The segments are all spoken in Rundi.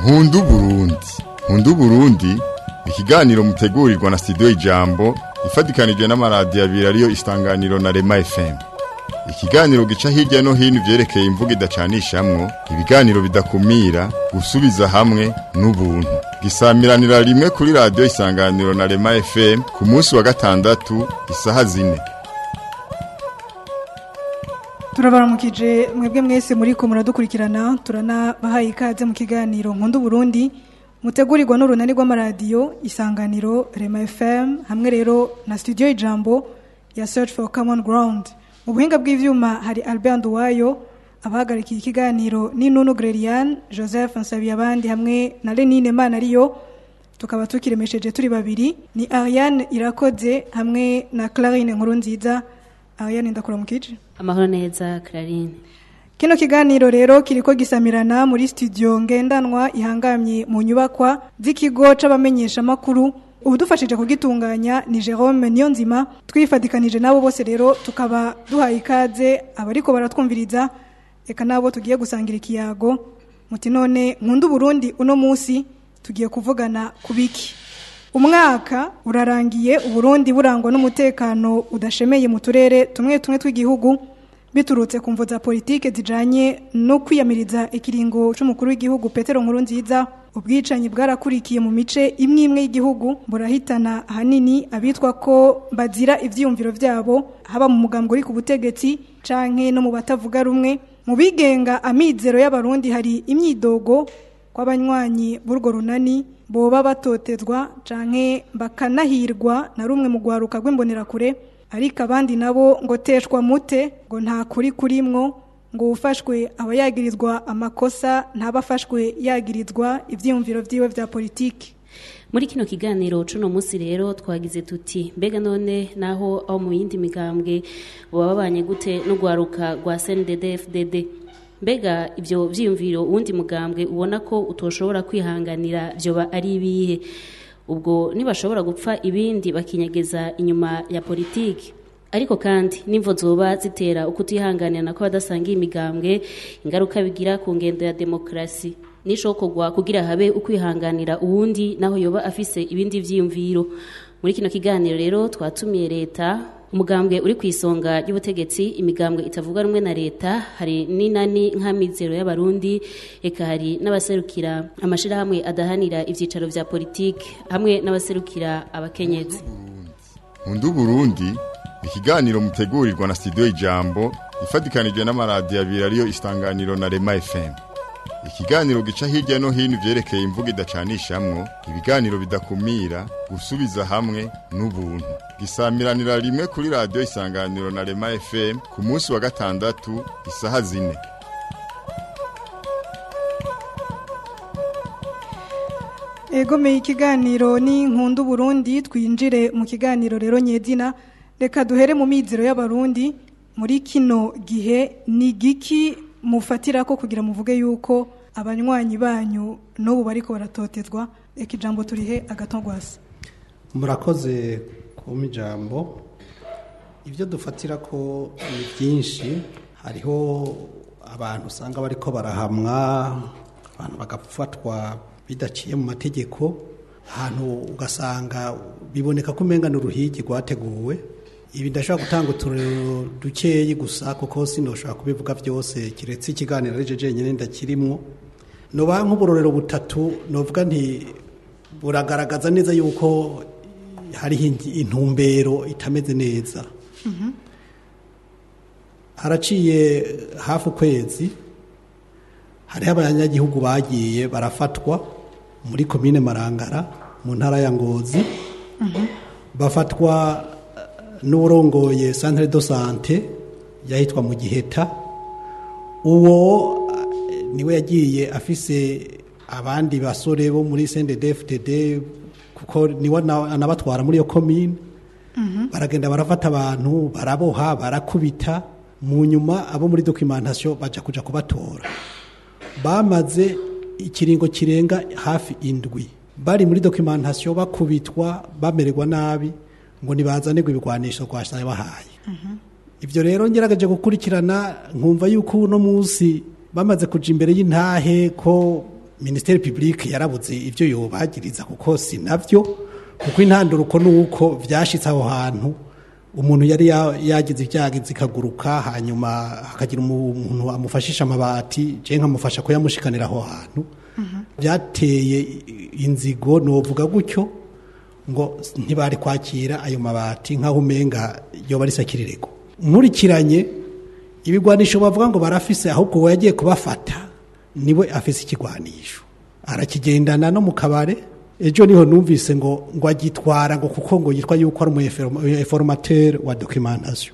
nkundu burundi nkundu burundi ikiganiro mutegurirwa na studio ijambo ifatikanije n'amaradiyo abiri ariyo isanganiro na rema fm ikiganiro gica hirya no hino ivyerekeye imvugo idacanishamwo ibiganiro bidakumira gusubiza hamwe n'ubuntu gisamiranira rimwe kuri radiyo isanganiro na rema fm ku munsi wa gatandatu isaha zine turabaramukije mwebwe mwese muriko muradukurikirana turanabahaye ikaze mu kiganiro nkunda Burundi mutegurirwa n'urunani rw'amaradiyo isanganiro rema fm hamwe rero na studio ijambo ya search for common ground mu buhinga bw'ivyuma hari albert nduwayo abahagarikiye ikiganiro ni nunu grelian joseph nsabiyabandi hamwe na lenine manariyo tukaba tukiremesheje turi babiri ni ariane irakoze hamwe na clarine nkuru nziza ariane ndakuramukije amahoro neza Clarine Kino kiganiro rero kiriko gisamirana muri studio ngendanwa ihangamye mu nyubakwa z'ikigo c'abamenyesha makuru ubudufashije kugitunganya ni Jerome Niyonzima twifadikanije nabo bose rero tukaba duhaye ikaze abariko baratwumviriza eka nabo tugiye gusangira ikiyago muti none nkundu Burundi uno musi tugiye kuvugana kubiki umwaka urarangiye uburundi burangwa n'umutekano udashemeye mu turere tumwe tumwe tw'igihugu biturutse ku mvo za politike zijanye no kwiyamiriza ikiringo c'umukuru w'igihugu Petero Nkuru nziza ubwicanyi bwarakurikiye mu mice imwe imwe y'igihugu burahitana ahanini abitwa ko bazira ivyiyumviro vyabo haba mu mugambwe uri ku butegetsi canke no mu batavuga rumwe mu bigenga amizero y'abarundi hari imyidogo kw'abanywanyi b'urwo runani boba batotezwa canke bakanahirwa na rumwe mu gwaruka rw'imbonerakure ariko abandi nabo ngo teshwa mute ngo nta kuri kurimwo ngo ufashwe aba yagirizwa amakosa ntabafashwe yagirizwa ivyiyumviro vyiwe vya politiki muri kino kiganiro cuno musi rero twagize tuti mbega none naho aho mu yindi migambwe boba babanye gute no gwaruka rwa CNDD-FDD mbega ivyo vyiyumviro uwundi mugambwe ubona ko utoshobora kwihanganira vyoba ari ibihe ubwo nibashobora gupfa ibindi bakinyegeza inyuma ya politiki ariko kandi nimvo zoba zitera ukutihanganira ko badasangiye imigambwe ingaruka bigira ku ngendo ya demokarasi nishokorwa kugira habe ukwihanganira uwundi naho yoba afise ibindi vyiyumviro muri kino kiganiro rero twatumiye leta umugambwe uri ku isonga ry'ubutegetsi imigambwe itavuga rumwe na leta hari n'inani nk'amizero y'abarundi eka hari n'abaserukira amashirahamwe adahanira ivyicaro vya politiki hamwe n'abaserukira abakenyezi nkundu burundi ikiganiro mutegurirwa na studio ijambo ifatikanije n'amaradiyo abiri ariyo isanganiro na rema fm ikiganiro gica hirya no hino ivyerekeye imvugo idacanishamwo ibiganiro bidakumira gusubiza hamwe n'ubuntu gisamiranira rimwe kuri radiyo isanganiro na rema fm ku munsi wa gatandatu isaha zine egomeye ikiganiro ni nkundu Burundi twinjire mu kiganiro rero nyedina reka duhere mu mizero y'abarundi muri kino gihe ni giki mufatira ko kugira muvuge yuko abanywanyi banyu n'ubu bariko baratotezwa reka ijambo turihe agatongwasi murakoze kuma ijambo ibyo dufatira ko ni byinshi hariho abantu usanga bariko barahamwa abantu bagafatwa bidaciye mu mategeko ahantu ugasanga biboneka ko umenga ni uruhigi rwateguwe ibi ndashobora gutanga uturero dukeyi gusa kuko sinoshobora kubivuga byose kiretse ikiganiro ari je jenyine ndakirimwo noba nk'uburorero butatu novuga nti buragaragaza neza yuko hariho intumbero itameze neza haraciye hafi ukwezi hariho abanyagihugu bagiye barafatwa muri komine marangara mu ntara ya ngozi bafatwa n'urongoye centre de sante yahitwa mu giheta uwo niwe yagiye afise abandi basore bo muri CNDD-FDD kuko niwe anabatwara muri iyo komine baragenda barafata abantu baraboha barakubita mu nyuma abo muri documentation baja kuja kubatora bamaze ikiringo kirenga hafi indwi bari muri documentation bakubitwa bamererwa nabi ngo nibazanirwe ibigwanisho rwashaye bahaye ibyo rero ngerageje gukurikirana nkumva yuko uno munsi bamaze kuja imbere y'intahe ko minisiteri publique yarabuze ibyo yobagiriza kuko si nabyo kuko intanduruko ni uko byashyitse aho hantu umuntu yari ya- yagize ibyago zikaguruka hanyuma hakagira umu- umuntu amufashisha amabati je nkamufasha kuyamushikanira aho hantu byateye inzigo novuga gutyo ngo ntibari kwakira ayo mabati nk'aho umenga yoba ari sakirirego nkurikiranye ibigwanisho bavuga ngo barafise ahubwo uwo yagiye kubafata niwe afise ikigwanisho arakigendana no mu kabare ejo niho numvise ngo ngo agitwara ngo kuko ngo yitwa yuko ari umuinformateur wa documentation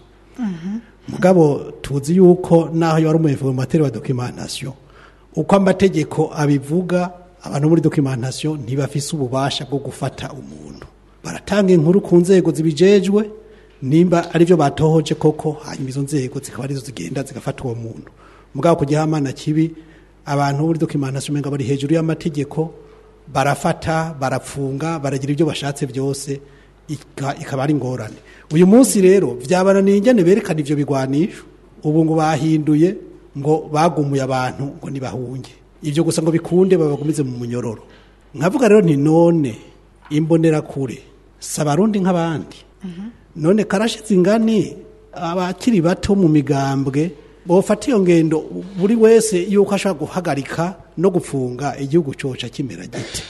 mugabo tuzi yuko naho yari umuinformateur wa documentation uko amategeko abivuga abantu muri documentation ntibafise ububasha bwo gufata umuntu baratanga inkuru ku nzego zibijejwe nimba arivyo batohoje koko hanyuma izo nzego zikaba arizo zigenda zigafata uwo muntu mugabo ku gihamana kibi abantu muri documentation umenga bari hejuru y'amategeko barafata barapfunga baragira ibyo bashatse byose ika- ikaba ari ingorane uyu munsi rero byabananiye ingene berekana ivyo bigwanisho ubu ngo bahinduye ngo bagumuye abantu ngo nibahunge ivyo gusa ngo bikunde babagumize mu munyororo nkavuga rero nti none imbonerakure si abarundi nk'abandi none karashize ingani abakiri bato mu migambwe bofata iyo ngendo buri wese yuko ashobora guhagarika no gufunga igihugu coca kimera gite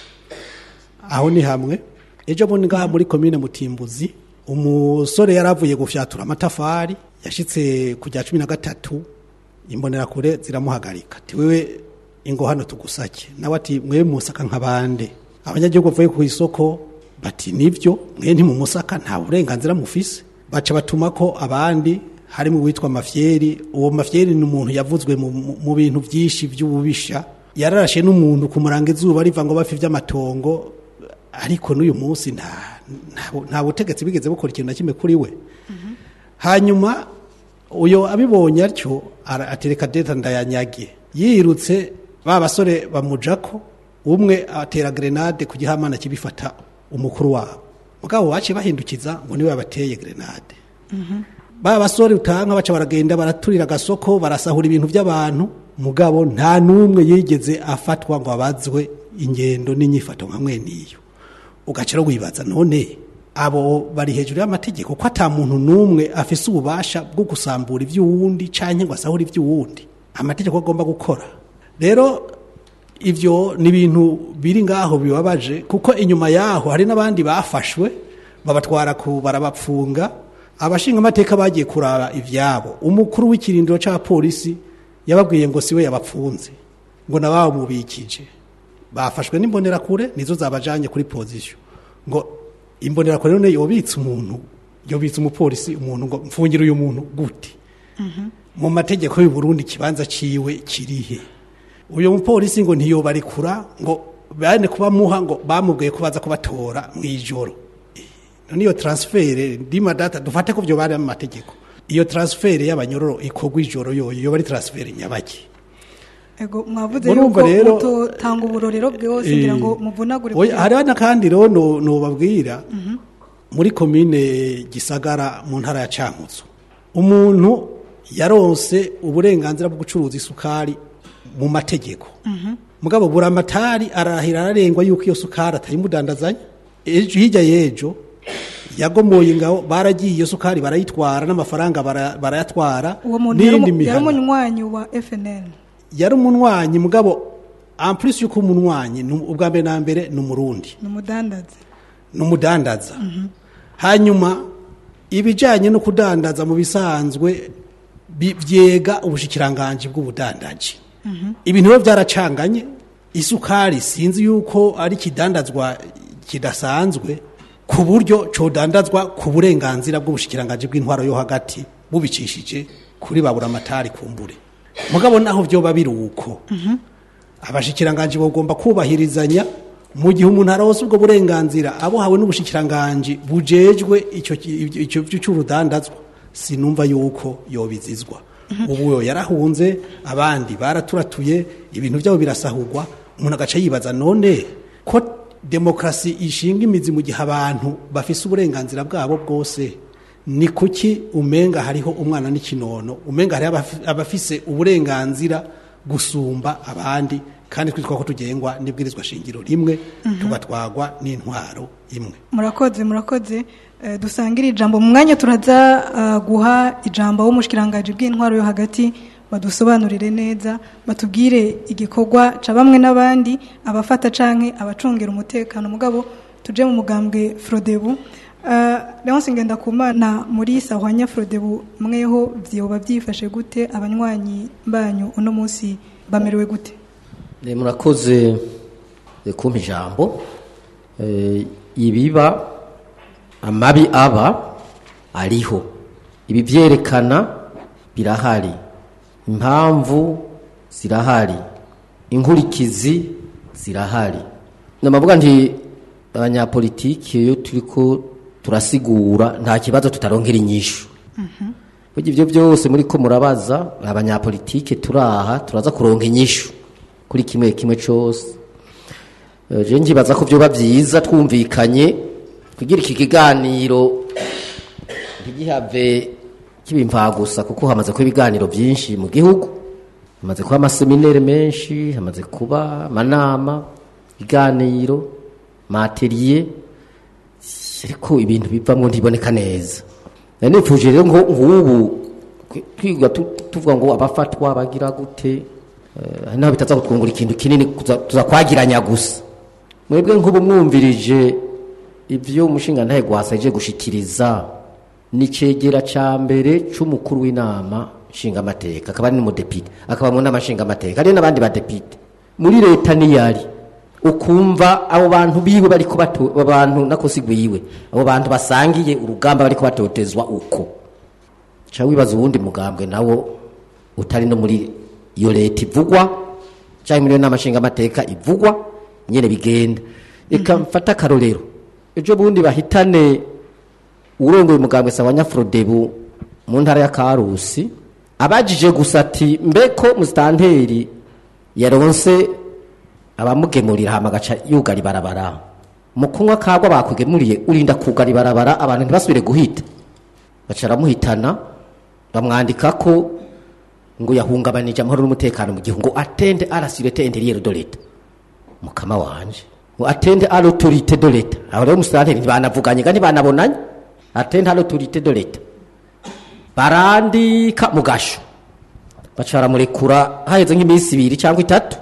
aho ni hamwe ejo bundi ngaha muri komine mutimbuzi umusore yaravuye gufyatura amatafari yashitse ku rya cumi na gatatu imbonerakure ziramuhagarika ati wewe ingo hano tugusake nawe ati mwe musaka nk'abande abanyagihugu bavuye ku isoko bati nivyo mwe ntimumusaka nta burenganzira mufise baca batuma ko abandi harimo uwitwa mafyeri uwo mafyeri ni umuntu yavuzwe mu, mu- mu bintu byinshi by'ububisha yararashe n'umuntu kumuranga izuba riva ngo bafi vy'amatongo ariko n'uyu munsi nta nta- nta butegetsi bigeze bukora ikintu na kimwe kuri we hanyuma uyo abibonye atyo ara- atereka deta ndayanyage yirutse ba basore bamujako umwe atera grenade ku gihamana kibifata umukuru wabo mugabo baciye bahindukiza ngo niwe yabateye grenade ba basore utanka baca baragenda baraturira agasoko barasahura ibintu by'abantu mugabo nta n'umwe yigeze afatwa ngo abazwe ingendo n'inyifato nka mwene iyo ugaca rero wibaza none abo bari hejuru y'amategeko ko ata muntu n'umwe afise ububasha bwo gusambura iby'uwundi canke ngo asahure iby'uwundi amategeko agomba gukora rero ivyo ni ibintu biri ngaho bibabaje kuko inyuma yaho hari n'abandi bafashwe babatwara ku barabapfunga abashinga amateka bagiye kuraba ivyabo umukuru w'ikirindiro ca polisi yababwiye ngo siwe yabapfunze ngo nababo mubikije bafashwe n'imbonerakure nizo zabajanye kuri position ngo imbonerakure none yobitse umuntu yobitse umupolisi umuntu ngo mfungire uyu muntu gute mu mategeko y'u Burundi kibanza ciwe kirihe uyu mupolisi ngo ntiyobarikura ngo bane kuba muha ngo bamubwiye ko baza kubatora mu ijoro none iyo transfert ndima data dufate ko byo bari mu mategeko iyo transfert y'abanyororo ikorwa ijoro yoyo yoba ari transfert nyabaki ego mwavuze Murumva yuko rero, mutotanga uburorero bwose ngira ngo muvunagure Oya, kugira- hariho n'akandi rero no- nobabwira muri komine gisagara mu ntara ya cankutso umuntu yaronse uburenganzira bwo gucuruza isukari mu mategeko mugabo buramatari arahira ararengwa yuko iyo sukari atayimudandazanya ejo hirya y'ejo yagomoye ingabo baragiye iyo sukari barayitwara n'amafaranga bara- barayatwara uwo muntu yari n'iyindi umu- yari mihana umunywanyi wa FNL yari umunwanyi mugabo en plus yuko umunwanyi ni- ubwa mbere na mbere ni umurundi ni umudandazi ni umudandaza hanyuma ibijyanye no kudandaza mu bisanzwe bi- byega ubushikiranganji bw'ubudandaji ibintu biba byaracanganye isukari sinzi yuko ari ikidandazwa kidasanzwe ku buryo codandazwa ku burenganzira bw'ubushikiranganji bw'intwaro yo hagati bubicishije kuri baburamatari kumbure mugabo naho byoba biri uko abashikiranganji bagomba kubahirizanya mu gihe umuntu arose ubwo burenganzira abuhawe n'ubushikiranganji bujejwe icyo ki- icyo cy'urudandazwa sinumva yuko yobizizwa ubu yo yarahunze abandi baraturatuye ibintu byabo birasahurwa umuntu agaca yibaza none ko demokarasi ishinga imizi mu gihe abantu bafise uburenganzira bwabo bwose ni kuki umenga hariho umwana n'ikinono umenga hariho abafi- abafise uburenganzira gusumba abandi kandi twitwa ko tugengwa n'ibwirizwa shingiro rimwe tugatwagwa n'intwaro imwe murakoze murakoze Eh, dusangira ijambo mu mwanya turaza eh, guha ijambo w'umushikirangaji bw'intwaro yo hagati badusobanurire neza batubwire igikorwa ca bamwe n'abandi abafata canke abacungera umutekano mugabo tuje mu mugambwe Frodebu Uh, Leonce Ngendakumana muri Sahwanya Frodebu mweho vyoba byifashe gute abanywanyi banyu uno munsi bamerewe gute Eh, murakoze eh, kumpa ijambo Eh, ibiba amabi aba ariho ibi byerekana birahari impamvu zirahari inkurikizi zirahari namavuga nti abanyapolitiki iyo turiko turasigura nta kibazo tutaronkera inyishu burya ibyo byose muri ko murabaza abanyapolitike turaha turaza kuronka inyishu kuri kimwe kimwe cyose Eh, je nkibaza ko byoba byiza twumvikanye kugira iki kiganiro ntigihave kiba gusa kuko hamaze kuba ibiganiro byinshi mu gihugu hamaze kuba amaseminere menshi hamaze kuba amanama ibiganiro materiye ariko ibintu bivamo ntiboneka neza nari nifuje rero ngo nk'ubu twiga tu- tuvuga ngo abafatwa bagira gute eh, hari n'aho bitaza kutwungura ikintu kinini kuza- tuzakwagiranya gusa mwebwe nk'ubu mwumvirije ibyo umushinga ntahe gwasaje gushikiriza ni cegera ca mbere c'umukuru w'inama nshingamateka akaba ari n'umudepite akaba mu nama nshingamateka hari n'abandi badepite muri leta niyari ukumva abo bantu biwe bariko bato abo bantu nakosigwiwe abo bantu basangiye urugamba bariko batotezwa uko ca wibaza uwundi mugambwe nawo utari no muri iyo leta ivugwa canke muri iyo nama nshingamateka ivugwa nyene bigenda reka mfate akarorero ejo bundi bahitane urongoye umugambwe sawa nyafrodebu mu ntara ya karusi abajije gusa ati mbeko musitanteri yaronse abamugemurira hama agaca yugara ibarabara mu kunywa kagwa bakugemuriye urinda kugara ibarabara abantu ntibasubire guhita baca aramuhitana bamwandika ko ngo yahungabanije amahoro n'umutekano mu gihugu ngo atende arasirete interiyeri do leta mukama wanje ngo atende à l'autorité de l'État aho rero musitanteri ntibanavuganye kandi banabonanye atende à l'autorité de l'État barandika mu gasho baca baramurekura haheze nk'iminsi ibiri cyangwa itatu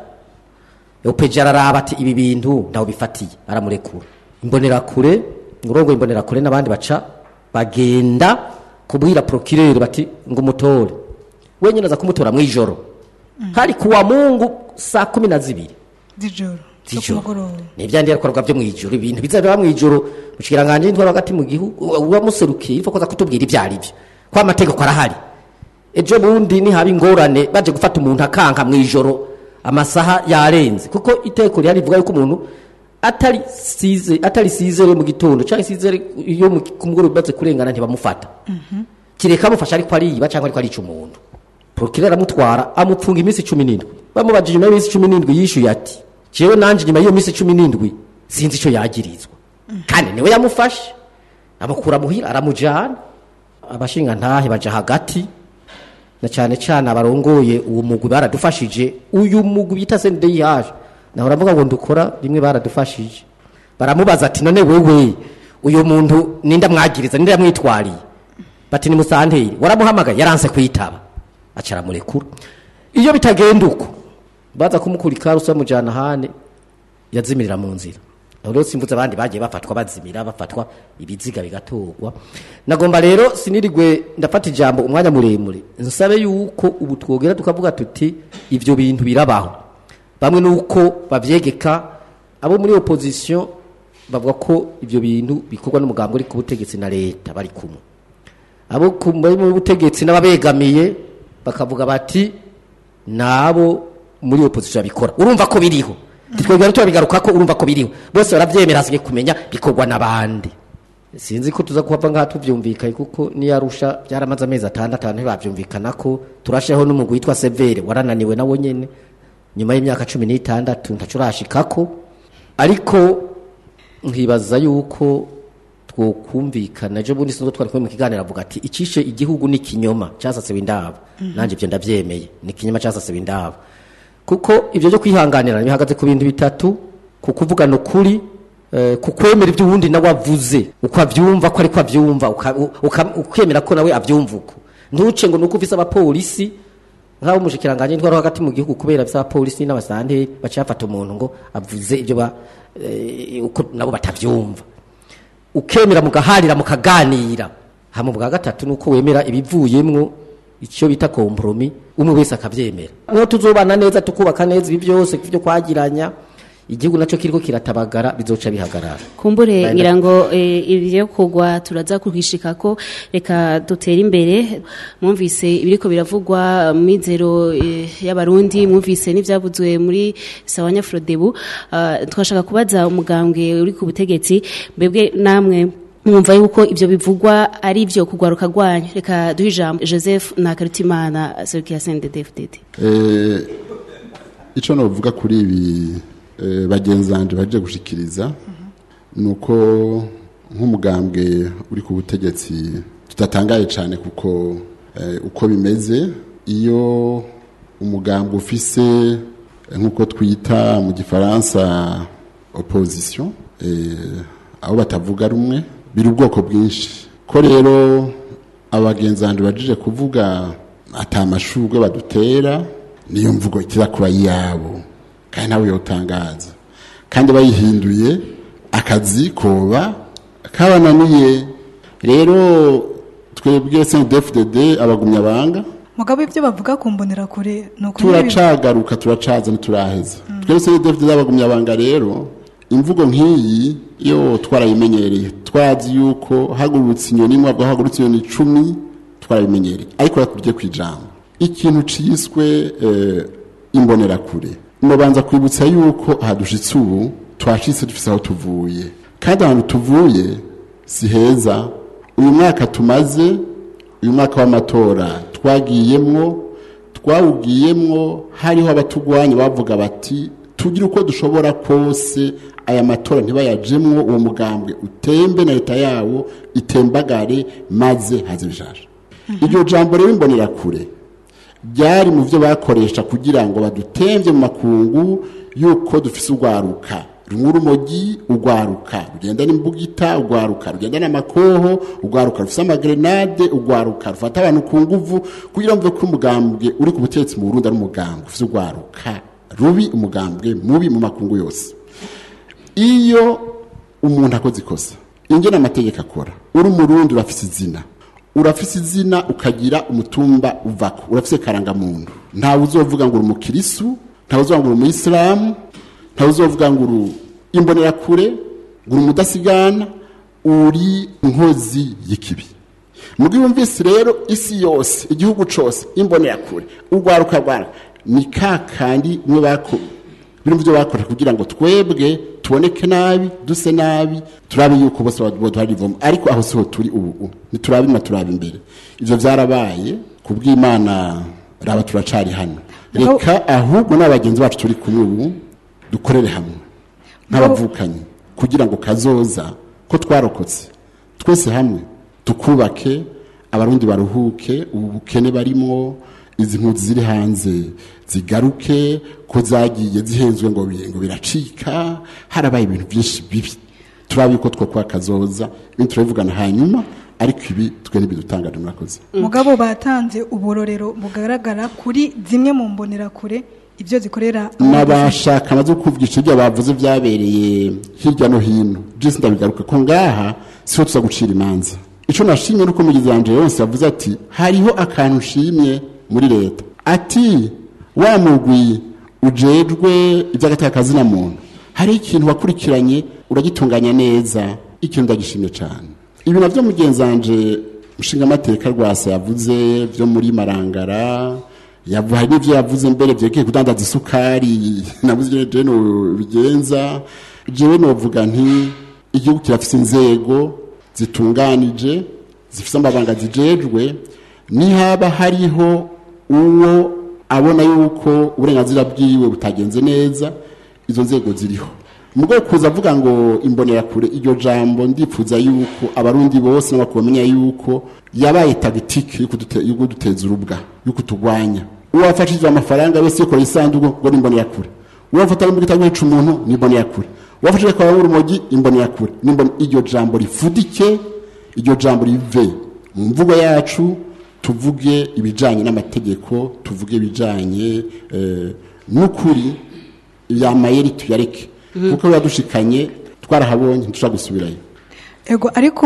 yopeje araraba ati ibi bintu ntaho bifatiye aramurekura imbonerakure urongo imbonerakure n'abandi baca bagenda kubwira procureur bati ngo umutore wenyine aza kumutora mu ijoro hari kuwa mungu saa kumi na zibiri z'ijoro zo ku z'ijoro mugoroba ni ibyandi bikorwa byo mu ijoro ibintu bizabera mu ijoro mushikiranganje y'intwaro hagati mu gihugu uramuserukiye ifa koza kutubwira ibyo ari byo ko amategeko arahari ejo bundi nihaba ingorane baje gufata umuntu akanka mu ijoro amasaha yarenze kuko iteko rihari rivuga yuko umuntu atari size atari sizere mu gitondo cyangwa sizere iyo mu- ku mugoroba bimaze kurengana ntibamufata kireka amufasha ariko ariba cyangwa ariko arica umuntu procureur aramutwara amupfunga iminsi cumi n'indwi bamubajije nyuma y'iminsi cumi n'indwi yishyuye ati jewe nanje nyuma y'iyo minsi cumi n'indwi sinzi icyo yagirizwa kandi niwe yamufashe amukura muhira aramujana abashinga ntahe baja hagati na cyane cyane abarongoye uwo mugwi baradufashije uyu mugwi bita CNDH nahora mvuga ngo ndukora rimwe baradufashije baramubaza ati none wewe uyu muntu ninda mwagiriza ninda yamwitwariye bati ni musanteri waramuhamagaye yaranse kwitaba aca aramurekura iyo bitagenda uko baza kumukura ikarusi bamujyana ahane yazimirira mu nzira aho rero simvuze abandi bagiye bafatwa bazimira bafatwa ibiziga bigatorwa nagomba rero sinirigwe ndafata ijambo umwanya muremure nsabe yuko ubu twogera tukavuga tuti ibyo bintu birabaho bamwe nuko bavyegeka abo muri opposition bavuga ko ibyo bintu bikorwa n'umugambi uri ku butegetsi na leta bari kumwe abo ku- bari mu butegetsi n'ababegamiye bakavuga bati nabo muri opposition babikora urumva ko biriho twebwe turabigaruka ko urumva ko biriho bose baravyemera hasigaye kumenya bikorwa n'abandi sinzi ko tuza kuhava ngaha tuvyumvikanye kuko niyo arusha byaramaze amezi atandatu abantu ntibavyumvikana ko turasheho n'umugwi witwa severe warananiwe nawo nyene nyuma y'imyaka cumi n'itandatu ntaco urashikako ariko nkibaza yuko twokumvikana ejo bundi sinzo twari kumwe mu kiganiro avuga ati icishe igihugu ni kinyoma casasewe indabo nanje ivyo ndavyemeye ni kinyoma casasewe indabo kuko ibyo byo kwihanganirana bihagaze ku bintu bitatu ku kuvugana ukuri eh, ku kwemera ibyo uwundi nawe avuze uko abyumva ko ariko abyumva uka- uka- ukemera ko nawe abyumva uko ntuce ngo nuko ufise abapolisi nk'abo umushikiranganje ntwaro hagati mu gihugu kubera by'abapolisi n'abasante baciye bafata umuntu ngo avuze ibyo ba eh, uko nabo batavyumva ukemera mugaharira mukaganira hama bwa gatatu nuko wemera ibivuyemwo icyo bita kompromi umwe wese akavyemera niho tuzobana neza tukubaka neza ibi byose byo kwagiranya igihugu naco kiriko kiratabagara bizoca bihagarara kumbure Naenda- ngira ngo eh, ibyo kugwa turaza kuhishika ko reka dutere imbere mwumvise ibiriko biravugwa mu mizero eh, y'abarundi mwumvise n'ivyavuzwe muri sawanya Frodebu uh, twashaka kubaza umugambwe uri ku butegetsi mbebwe namwe mwumva yuko ibyo bivugwa ari byo kugwaruka rwanyu reka duhe ijambo Joseph Nakarutimana Serukira CNDD-FDD Eh, icyo navuga kuri ibi eh, bagenzi banje baje gushikiriza ni uko nk'umugambwe uri ku butegetsi tudatangaye cyane kuko eh, uko bimeze iyo umugambwe ufise eh, nk'uko twita mu gifaransa opposition eh, aho batavuga rumwe biri ubwoko bwinshi ko rero abagenzi banje bajije kuvuga ata amashurwe badutera niyo mvugo ikiza kuba iyabo kandi nawe yotangaza kandi bayihinduye akazi koba kabananiye rero twebwe CNDD-FDD abagumya banga mugabo ibyo bavuga ku mbonerakure ni ukuri ibi- turacagaruka turacaza ntituraheza twebwe CNDD-FDD abagumya banga rero imvugo nk'iyi yo twarayimenyereye twazi yuko hagurutse inyoni imwe abwo hagurutse inyoni icumi twarabimenyereye ariko reka tujye ku ijambo ikintu ciswe eh, imbonerakure mubanza kwibutsa yuko aha dushitse ubu twashitse dufise aho tuvuye kandi ahantu tuvuye si heza uyu mwaka tumaze uyu mwaka w'amatora twagiyemwo twawugiyemwo hariho abatugwanya bavuga bati tugire uko dushobora kose aya matora ntibayajemwo uwo mugambwe utembe na leta yawo itembagare maze haze bijaje iryo jambo rero imbonera kure byari mu byo bakoresha kugira ngo badutemvye mu makungu yuko dufise urwaruka rumwe urumogi urwaruka rugenda n'imbugita urwaruka rugenda n'amakoho urwaruka rufise amagrenade urwaruka rufata abantu ku nguvu kugira ngo ko umugambwe uri ku butegetsi mu Burundi ari umugambwe ufise urwaruka rubi umugambwe mubi mu makungu yose iyo umuntu akoze ikosa ingena amategeko akora uri umurundi urafise izina urafise izina ukagira umutumba uvako urafise karangamuntu ntawe uzovuga ngo uri umukirisu ntawe uzovuga ngo uri umuyisilamu ntawe uzovuga ngo uri imbonerakure ngo uri umudasigana uri inkozi y'ikibi mugi wumvise rero isi yose igihugu cose imbonerakure urwaruka rwaruka ni kakandi mwe bako biri mu byo bakora kugira ngo twebwe tuboneke nabi duse nabi turabe yuko bose baduharivamo ariko aho siho turi ubu ubu ntiturabe inyuma turabe imbere ivyo vyarabaye ku bw'imana raba turacari hano reka ahubwo n'abagenzi bacu turi kumwe ubu dukorere hamwe nk'abavukanyi kugira ngo kazoza ko twarokotse twese hamwe tukubake abarundi baruhuke ubu bukene barimwo izi mpunzi ziri hanze zigaruke ko zagiye zihenzwe ngo bi- ngo biracika harabaye ibintu byinshi bibi turabe yuko two kwa kazoza ibindi turabivugana hanyuma ariko ibi twe ntibidutangaje murakoze mugabo batanze uburorero bugaragara kuri zimwe mu mbonerakure ibyo zikorera n'abashaka amaze kuvugisha ibyo bavuze byabereye hirya no hino byose ndabigaruka ko ngaha siho tuza gucira imanza icyo nashimye nuko mugizi wanje yose yavuze ati hariho akantu nshimye muri leta ati wa mugwi ujejwe iby'agatakazina muntu hari ikintu wakurikiranye uragitunganya neza ikintu ndagishimye cyane ibi navyo mugenzi wanje nshingamateka rwasa yavuze byo muri marangara yavu hari n'ivyo yavuze mbere vyerekeye kudandaza isukari navuze ivyo jewe bigenza jewe novuga nti igihugu kirafise inzego zitunganije zifise amabanga zijejwe nihaba hariho uwo abona yuko uburenganzira bwiwe butagenze neza izo nzego ziriho mugabo kuza avuga ngo imbonerakure iryo jambo ndifuza yuko abarundi bose n'abakuru bamenya yuko yabaye tagitike yo kudute- yo kuduteza urubwa yo kutugwanya uwafashije amafaranga wese yikora isanduku ngo nimbonera kure uwafata mu gitabo yica umuntu nimbonera kure uwafashije kwa urumogi imbonera kure nimbonera iryo jambo rifudike iryo jambo rive mu mvugo yacu tuvuge ibijanye n'amategeko tuvuge ibijanye eh, n'ukuri ya mayeri tuyareke kuko yadushikanye twarahabonye ntushobora gusubirayo ego ariko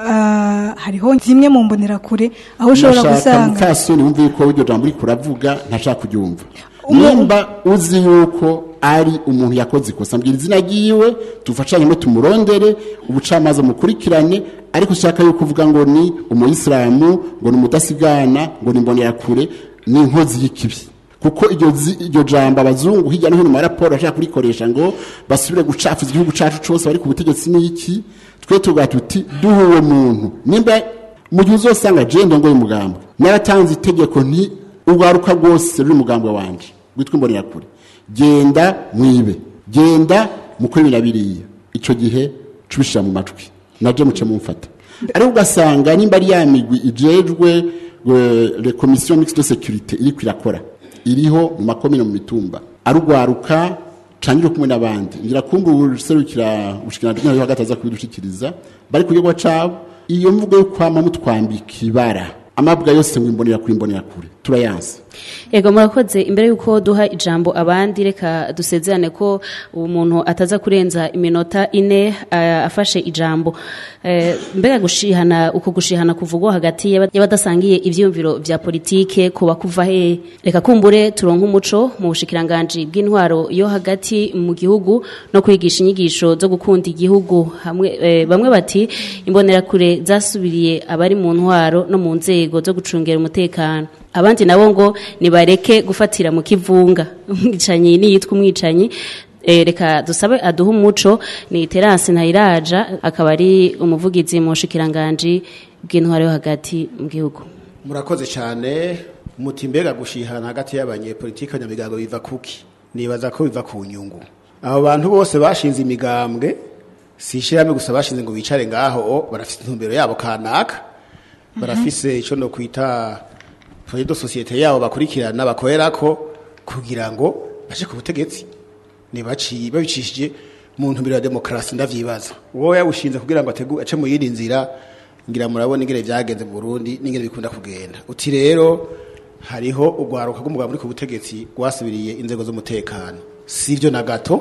ah, hariho zimwe mu mbonerakure aho ushobora Ndashaka gusanga mukasoni wumve yuko iryo jambo uriko uravuga ntashaka kuryumva Umu- nimba uzi yuko ari umuntu yakoze ikosa mbwira izina ryiwe tufashanyemo tumurondere ubucamanza mukurikirane ariko ushaka yuko uvuga ngo ni umuyisilamu ngo ni umudasigana ngo ni imbonerakure ni inkozi y'ikibi kuko iryo zi- iryo jambo abazungu hirya no hino mu maraporo bashaka kurikoresha ngo basubire gucafuza igihugu cacu cose bari ku butegetsi n'iki twe tuvuga tuti duha uwo muntu nimba mu gihe uzosanga je ndongoye umugambo naratanze itegeko nti urwaruka rwose ruri umugambwe wanje witwa imbonerakure genda mwibe genda mukore bina biriya ico gihe cubishira mu matwi naje muce mumfata ariko ugasanga nimba ari ya migwi ijejwe eh, le commission mixte de sécurité iriko irakora iriho mu makomine mu mitumba arugwaruka cangire kumwe n'abandi ngira kumva userukira ubushikiranganje bw'intwaro yo hagati aza kubidushikiriza bari ku gikorwa cabo iyo mvugo yo kwama mutwambika ibara amabwa yose ngo imbonera kuri imbonera kure turayanse Ego murakoze imbere yuko duha ijambo abandi reka dusezerane ko umuntu ataza kurenza iminota ine eh, afashe ijambo Eh, mbega gushihana uko gushihana kuvugwa hagati y'aba- y'abadasangiye ivyiyumviro vya politike kuba kuva he reka kumbure turonka umuco mu bushikiranganje bw'intwaro yo hagati mu gihugu no kwigisha inyigisho zo gukunda igihugu hamwe eh, bamwe bati imbonerakure zasubiriye abari mu ntwaro no mu nzego zo gucungera umutekano abandi nabo ngo nibareke gufatira mu kivunga umwicanyi niyitwa umwicanyi Eh, reka dusabe aduhe umuco ni terasi ntayiraja akaba ari umuvugizi mu bushikiranganji bw'intwaro yo hagati mu gihugu murakoze cyane muti mbega gushihana hagati y'abanyepolitike abanyamigambo biva kuki nibaza ko biva ku nyungu abo bantu bose bashinze imigambwe si ishyirahamwe gusa bashinze ngo bicare ngaho o, barafite intumbero yabo kanaka barafise icyo no kwita foyer de societe yabo bakurikirana bakorerako kugira ngo baje ku butegetsi nibaciye babicishije mu ntumbero ya demokarasi ndavyibaza wowe yawushinze kugira ngo ategu ace mu yindi nzira ngira murabona ingene vyagenze mu Burundi n'ingene bikunda kugenda uti rero hariho urwaruka rw'umugabo muri ku butegetsi rwasubiriye inzego z'umutekano sivyo na gato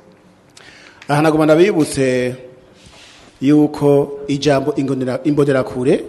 aha naguma ndabibutse yuko ijambo ingonera- imbonerakure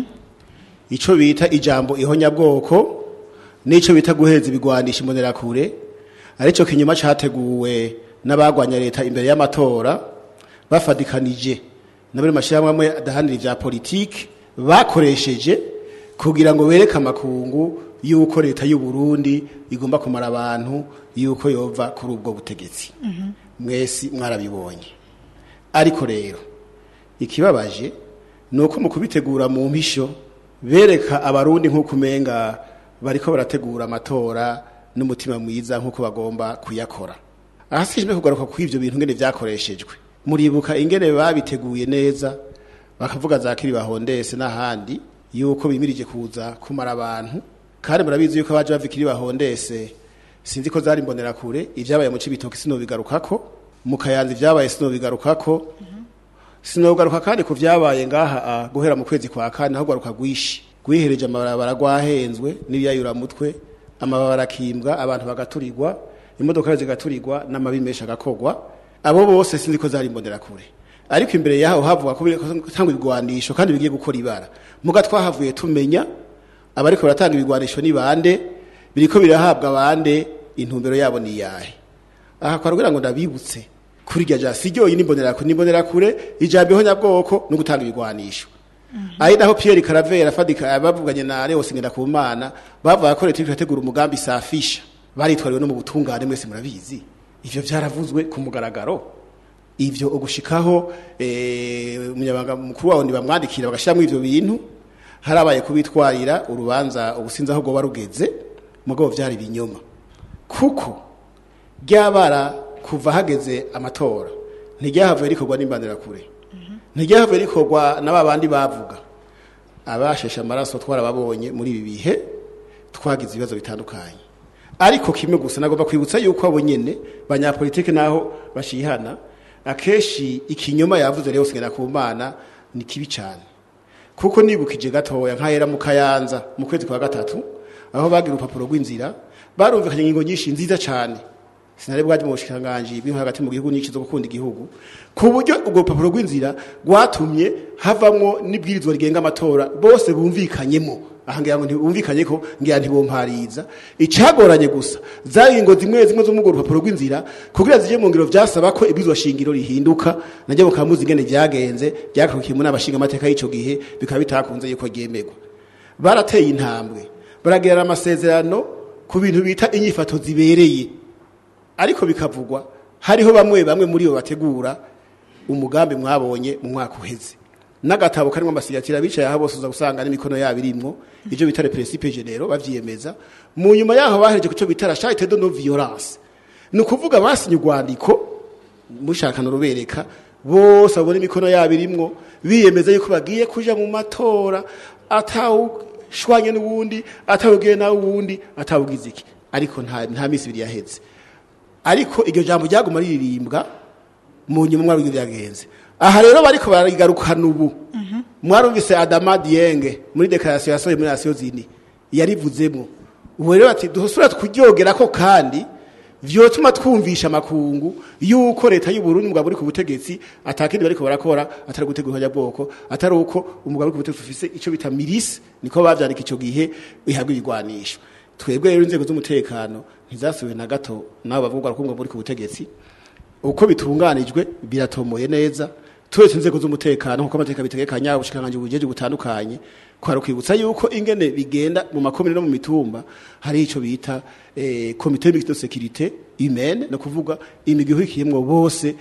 ico bita ijambo ihonyabwoko n'ico bita guheza ibigwanisha imbonerakure arico kinyuma categuwe n'abagwanya leta imbere y'amatora bafadikanije n'abari mashyirahamwe amwe adahanira ivya politiki bakoresheje kugira ngo bereke amakungu yuko leta y'u Burundi igomba kumara abantu yuko yova kuri ubwo butegetsi mwesi mwarabibonye ariko rero ikibabaje ni uko mu kubitegura mu mpisho bereka abarundi nk'uko umenga bariko barategura amatora n'umutima mwiza nk'uko bagomba kuyakora ahasijwe kugaruka ku ivyo bintu ngene vyakoreshejwe muribuka ingene babiteguye neza bakavuga za kiri bahondese n'ahandi yuko bimirije kuza kumara abantu kandi murabizi yuko abaje bava ikiri bahondese sinzi ko zari mbonera kure ivyabaye mu cibitoki sinobigarukako mu kayanza ivyabaye sinobigarukako sinogaruka kandi ku vyabaye ngaha ah, guhera mu kwezi kwa kane aho garuka gwishi gwihereje amabarabara gwahenzwe n'ibiyayura mutwe amabarabara akimbwa abantu bagaturirwa imodoka zigaturirwa n'amabi menshi agakogwa abo bose sinzi ko zari imbonera kure ariko imbere yaho havuga ko tanga ibigwanisho kandi bigiye gukora ibara muga twahavuye tumenya abariko baratanga ibigwanisho ni bande biriko birahabwa bande intumbero yabo ni yahe aha kwa rugira ngo ndabibutse kuri rya ja si ryoyi nimbonera kure nimbonera kure ijambo ihonyabwoko no gutanga ibigwanisho ari naho Pierre Caravera afadika bavuganye na Leo Singenda ku mana bavuga ko leta irategura umugambi safisha baritwariwe no mu butungane mwese murabizi ivyo vyaravuzwe ku mugaragaro ivyo ugushikaho eh umunyabanga mukuru wawo bamwandikira bagashiramo ivyo bintu harabaye kubitwarira urubanza ubusinza aho goba rugeze mugabo vyari binyoma kuko ryabara kuva hageze amatora ntiryahavuye rikorwa n'imbanira kure ntiryahavuye rikorwa na ba bandi bavuga abasheshe amaraso twarababonye muri ibi bihe twagize ibibazo bitandukanye ariko kimwe gusa nagomba kwibutsa yuko abo nyene banyapolitike naho bashihana akenshi ikinyoma yavuze rero sigera ku mana ni kibi cyane kuko nibukije gatoya nkahera mu kayanza mu kwezi kwa gatatu aho bagira urupapuro rw'inzira barumvikanye ingingo nyinshi nziza cyane sinari bwaje mu bushikiranganji bw'intwaro hagati mu gihugu nyinshi zo gukunda igihugu ku buryo urwo rupapuro rw'inzira rwatumye havamwo n'ibwirizwa rigenga amatora bose bumvikanyemo aha ngira ngo ntibumvikanye ko ngira ntibumpariza icagoranye gusa zari ingo zimwe zimwe zo mu rwo rupapuro rw'inzira kugira zije mu ngiro vyasaba ko ibwirizwa shingiro rihinduka najye mukamuzi ingene vyagenze byakurikiye mu n'abashinga amateka y'ico gihe bikaba bitakunze yuko ryemerwa barateye intambwe baragirana amasezerano ku bintu bita inyifato zibereye ariko bikavugwa hariho bamwe bamwe muri bo bategura umugambi mwabonye mu mwaka uheze n'agatabo karimo amasigatira bicaye aho bose uza gusanga n'imikono yabo irimwo ibyo bita le principe généraux bavyiyemeza mu nyuma yaho bahereje kuco bita la charité de non violence ni ukuvuga basinye urwandiko mushakana rubereka bose babona imikono yabo irimwo biyemeza yuko bagiye kuja mu matora atawushwanye n'uwundi atawugiye nawe uwundi atawugize iki ariko nta nta misi ibiri yaheze ariko iryo jambo ryaguma riririmbwa mu nyuma mwari ibyo byagenze aha rero bariko barigarukana ubu mwarumvise adama diyenge muri dekarasiyo yasohoye muri rasiyo zini yarivuzemo ubu rero bati duhosura kuryogera ko kandi vyotuma twumvisha amakungu yuko leta y'u Burundi mugabo uri ku butegetsi atakindi bariko barakora atari gutegura bwoko atari uko umugabo uri ku butegetsi ufise ico bita milis niko bavyandika ico gihe bihabwa ibigwanisho twebwe rero inzego z'umutekano ntizasubiye na gato nabo bavuga ko muri ku butegetsi uko bitunganijwe biratomoye neza turetse inzego z'umutekano nkuko amategeko bitegekanya ubushikanganje bujeje butandukanye kwari kwibutsa yuko ingene bigenda mu makomine no mu mitumba hari ico bita eh, comité mixte de sécurité humaine no kuvuga imigwi ihurikiyemwo bose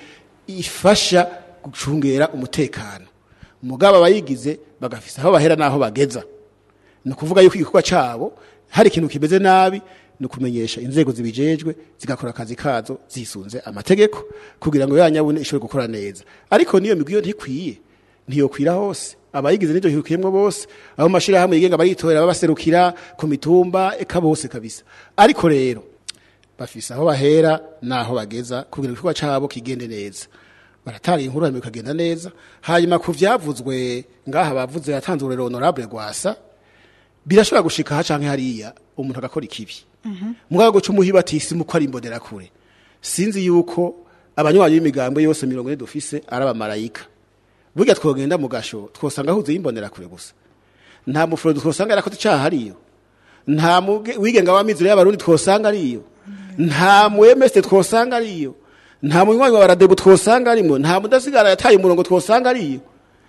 ifasha gucungera umutekano mugabo abayigize bagafisa aho bahera naho bageza ni ukuvuga yuko igikorwa cyabo hari ikintu kimeze nabi ni ukumenyesha inzego zibijejwe zigakora akazi kazo zisunze amategeko kugira ngo ya nyabune ishobore gukora neza ariko niyo migwi yo ntikwiye ntiyokwira hose abayigize n'ibyo hikuyemwo bose abo mashirahamwe yigenga baritorera babaserukira ku mitumba eka bose kabisa ariko rero bafise aho bahera naho bageza kugira ngo igikorwa cabo kigende neza baratanga inkuru hanyuma bikagenda neza hanyuma ku vyavuzwe ngaha bavuze yatanze urero honorable gwasa birashobora gushika ha canke hariya umuntu agakora ikibi mugabo guca umuhiba ati isi muko ari imbonera kure sinzi yuko abanywanyi b'imigambwe yose mirongo ine dufise ari abamarayika burya twogenda mu gasho twosanga ahuze y'imbonera kure gusa nta mufuro twosanga yarakoze icaha ariyo nta muge- wigenga w'amizero y'abarundi twosanga ariyo nta muemeste twosanga ariyo nta munywanyi wa baradebu twosanga arimo nta mudasigara yataye umurongo twosanga ariyo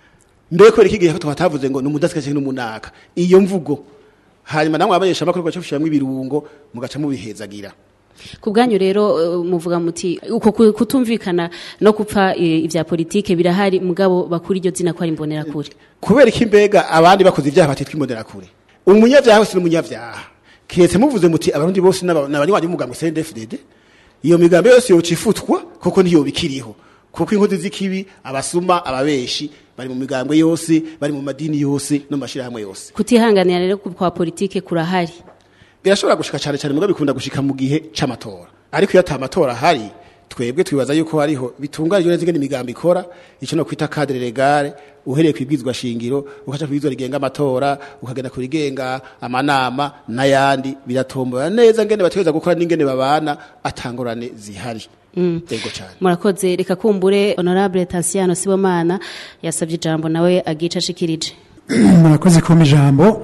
mbere kubera iki gihe ko twatavuze ngo ni umudasigara n'umunaka iyo mvugo hanyuma namwe abanyesha amakuru gace gushiramwo ibirungo mugaca mubihezagira ku bwanyu rero eh, muvuga muti uko ku- kutumvikana no gupfa eh, ivya politike birahari mugabo bakuri iryo zina ko ari imbonera kure kubera iki mbega abandi bakoze ibyaha batitwa imbonerakure umunyabyaha wese n'umunyabyaha kiretse muvuze muti abarundi bose n'aba- n'abanywanyi b'umugambi CNDD-FDD iyo migambi yose yoca ifutwa kuko ntiyo bikiriho kuko inkozi z'ikibi abasuma ababeshi bari mu migambwe yose bari mu madini yose no mu mashirahamwe yose kutihanganira rero ku- kwa politike kurahari birashobora gushika cyane cyane mugabo bikunda gushika mu gihe c'amatora ariko iyo ata matora ahari twebwe twibaza yuko hariho bitunganijwe neza ingene imigambi ikora ico no kwita cadre legale uhereye kwibwizwa shingiro ukaca kwibwizwa rigenga amatora ukagenda kurigenga amanama n'ayandi biratombora neza ngene bategeza gukora n'ingene babana atangorane zihari yego cyane murakoze reka kumbure honorable Tassiano Sibomana yasabye ijambo nawe agica ashikirije murakoze kumpa ijambo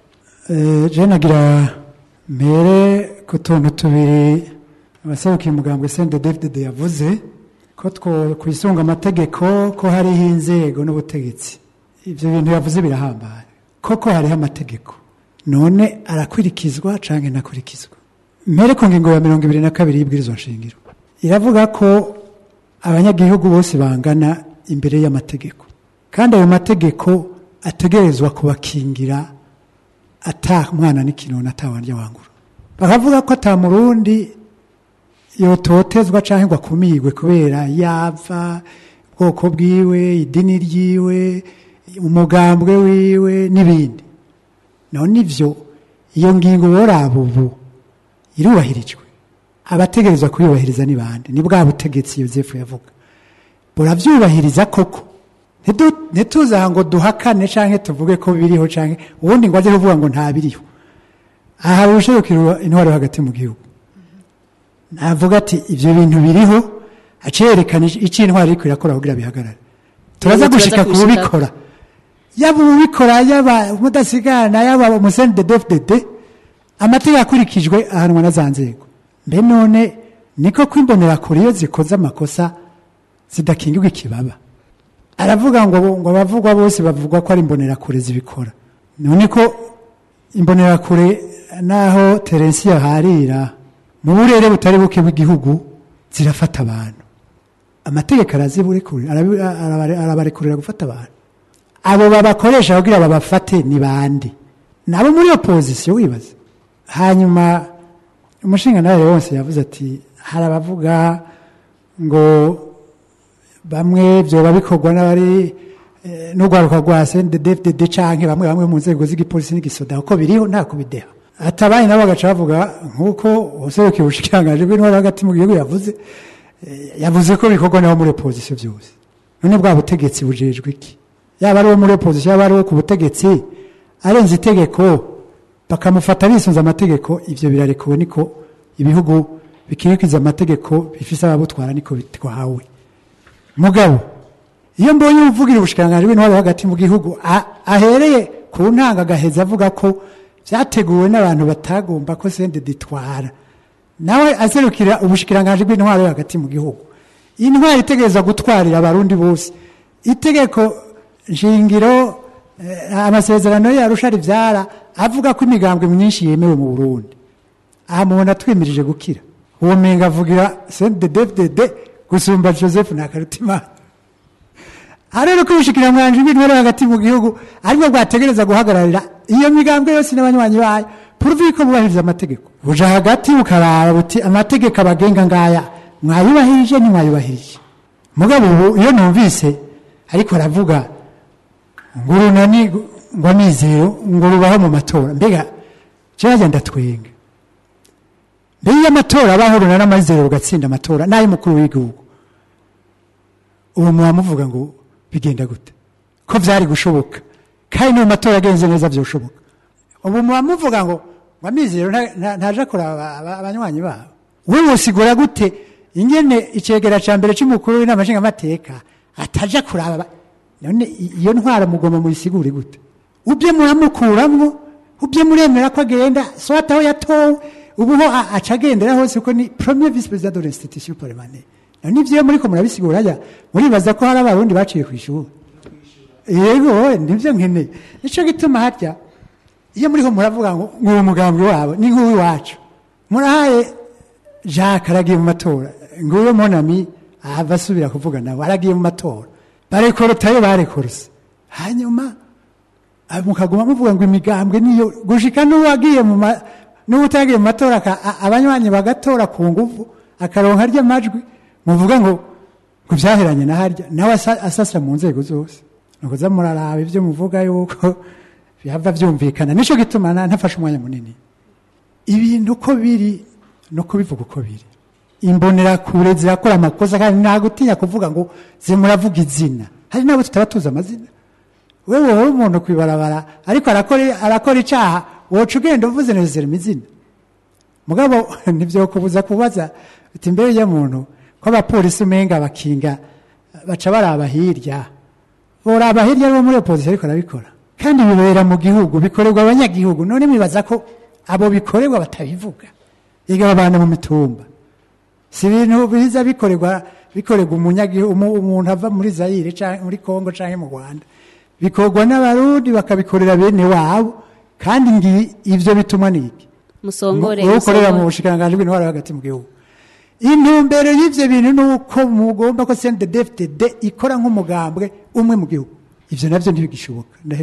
Eh, je nagira mbere ku tuntu tubiri abaserukiye umugambwe sende david yavuze ko two kwisunga amategeko ko hariho inzego n'ubutegetsi ibyo bintu yavuze birahambaye koko hariho amategeko none arakurikizwa canke ntakurikizwa mbere ku ngingo ya mirongo ibiri na kabiri y'ibwirizwa nshingiro iravuga ko abanyagihugu bose bangana imbere y'amategeko kandi ayo mategeko ategerezwa kubakingira ata mwana n'ikintu atawandya wangura bakavuga ko ata murundi yototezwa cyangwa ngo akumigwe kubera yava ubwoko bwiwe idini ryiwe umugambwe wiwe n'ibindi none ivyo iyo ngingo woraba ubu irubahirijwe abategerezwa kuyubahiriza ni bande ni bwa butegetsi yosefu yavuga burabyubahiriza koko Ntidu- ntituze aha ngo duhakane canke tuvuge ko biriho canke ubundi ngo aze kuvuga ngo nta biriho aha hari ubushobokero intwaro hagati mu gihugu navuga ati ibyo bintu biriho acerekana icyo intwaro iriko irakora kugira bihagarare turaza Turaza gushika ku kubishika. bubikora yaba ubikora yaba umudasigana yaba umuseni de dfdd amategeko akurikijwe ahanwa na za nzego mbe none niko kwimbonera kure iyo zikoze amakosa zidakingirwa ikibaba aravuga ngo ngo abavugwa bose bavugwa ko ari imbonerakure zibikora none ko imbonerakure naho terensi yaharira mu burere butari buke bw'igihugu zirafata abantu amategeko araziburekurira arabi- arabare- arabarekurira gufata abantu abo babakoresha kugira babafate ni bande nabo muri opozisiyo wibaza hanyuma umushinga nawe wose yavuze ati hari abavuga ngo bamwe byoba bikorwa n'abari eh, n'urwaruka rwa CNDD-FDD canke bamwe bamwe mu nzego z'igipolisi n'igisoda uko biriho nta kubideha atabaye nabo bagaca bavuga nk'uko userukiye ubushikiranganji bw'intwaro hagati mu gihugu yavuze eh, yavuze ko bikorwa nabo muri opozisiyo byose none bwa butegetsi bujejwe iki yaba ari uwo muri opozisiyo yaba ari uwo ku butegetsi arenze itegeko bakamufata bisunze amategeko ivyo birarekuwe niko ibihugu bikirikiza amategeko bifise ababutwara niko bitwawe mugabo iyo mbonye uvugira ubushikiranganji bw'intwaro hagati mu gihugu a- ahereye ku ntanga agaheza avuga ko vyateguwe n'abantu batagomba ko sende ditwara nawe aserukira ubushikiranganji bw'intwaro yo hagati mu gihugu intwaro itegereza gutwarira abarundi bose itegeko nshingiro eh, amasezerano yarusha rivyara avuga ko imigambwe myinshi yemewe mu burundi aha mubona twimirije gukira uwo menga avugira cnddfdd gusumba joseph nakarutimana arero ko ubushikiranganji bw'intwaro hagati mu gihugu aribwo bwategereza guhagararira iyo migambwe yose n'abanywanyi bayo puruvi ko bubahiriza amategeko buja hagati bukaraba buti amategeko abagenga ngaya mwayubahirije ntimwayubahirije mugabo ubu iyo numvise ariko aravuga ngo urunani ngo nizero ngo rubaho mu matora mbega jewe ndatwenga mbere iyo amatora abaho urunani amazero rugatsinda amatora n'ay'umukuru w'igihugu ubu muba muvuga ngo bigenda gute ko byari gushoboka kandi no mu matora agenze neza byoshoboka ubu muba muvuga ngo ngo amizero nta- nta- ntaje kuraba aba- aba- abanywanyi babo we wosigura gute ingene icegera ca mbere c'umukuru w'inama nshingamateka ataja kuraba aba- none i- iyo ntwara mugomba muyisigure gute ubye muramukuramwo ubye muremera ko agenda swata aho yatowe ubuho a- aca agendera hose kuko ni premier vice president de l'institution parlementaire none ivyo muriko murabisigura ya muribaza ko hari abarundi baciye kw'ishuri yego nibyo nkeneye nico gituma harya iyo muriho muravuga ngo nguwo umugambi wabo ni nk'uw'iwacu murahaye jacques aragiye mu matora nguwo monami ahava asubira kuvuga nawe aragiye mu matora barekorotayo barekorose hanyuma ah, mukaguma muvuga ngo imigambwe niyo gushika n'uwagiye mu ma- n'utagiye mu matora aka- a- abanywanyi bagatora ku nguvu akaronka arya majwi muvuga ngo ngo byaheranye na harya nawe asa- asasira mu nzego zose nukuza muraraba ibyo muvuga yuko bihava byumvikana nico gituma na- ntafashe umwanya munini ibintu uko biri no kubivuga uko biri imbonerakure zirakora amakosa kandi nta gutinya kuvuga ngo zimuravuga izina hari n'abo tutaba tuzi amazina wewe wowe umuntu kwibarabara ariko arakora arakora icaha woca ugenda uvuze nezera imizina mugabo ntibyokubuza kubaza uti mbere ya muntu ko abapolisi umenga bakinga baca baraba hirya boraba hirya bo muri opozisiyo ariko arabikora kandi bibera mu gihugu bikorerwa abanyagihugu none mwibaza ko abo bikorerwa batabivuga yiga abantu mu mitumba si ibintu biza bikorerwa bikorerwa umunyagihugu umu- umuntu ava muri zayire canke muri kongo canke mu rwanda bikorwa n'abarundi bakabikorera bene wabo kandi ngi ivyo bituma niki musongore wowe ukorera mu musongore. bushikiranganji bw'intwaro hagati mu gihugu intumbero y'ivyo bintu ni uko mugomba ko CNDD-FDD ikora nk'umugambwe umwe mu gihugu ivyo navyo ntibigishoboka ndahejeje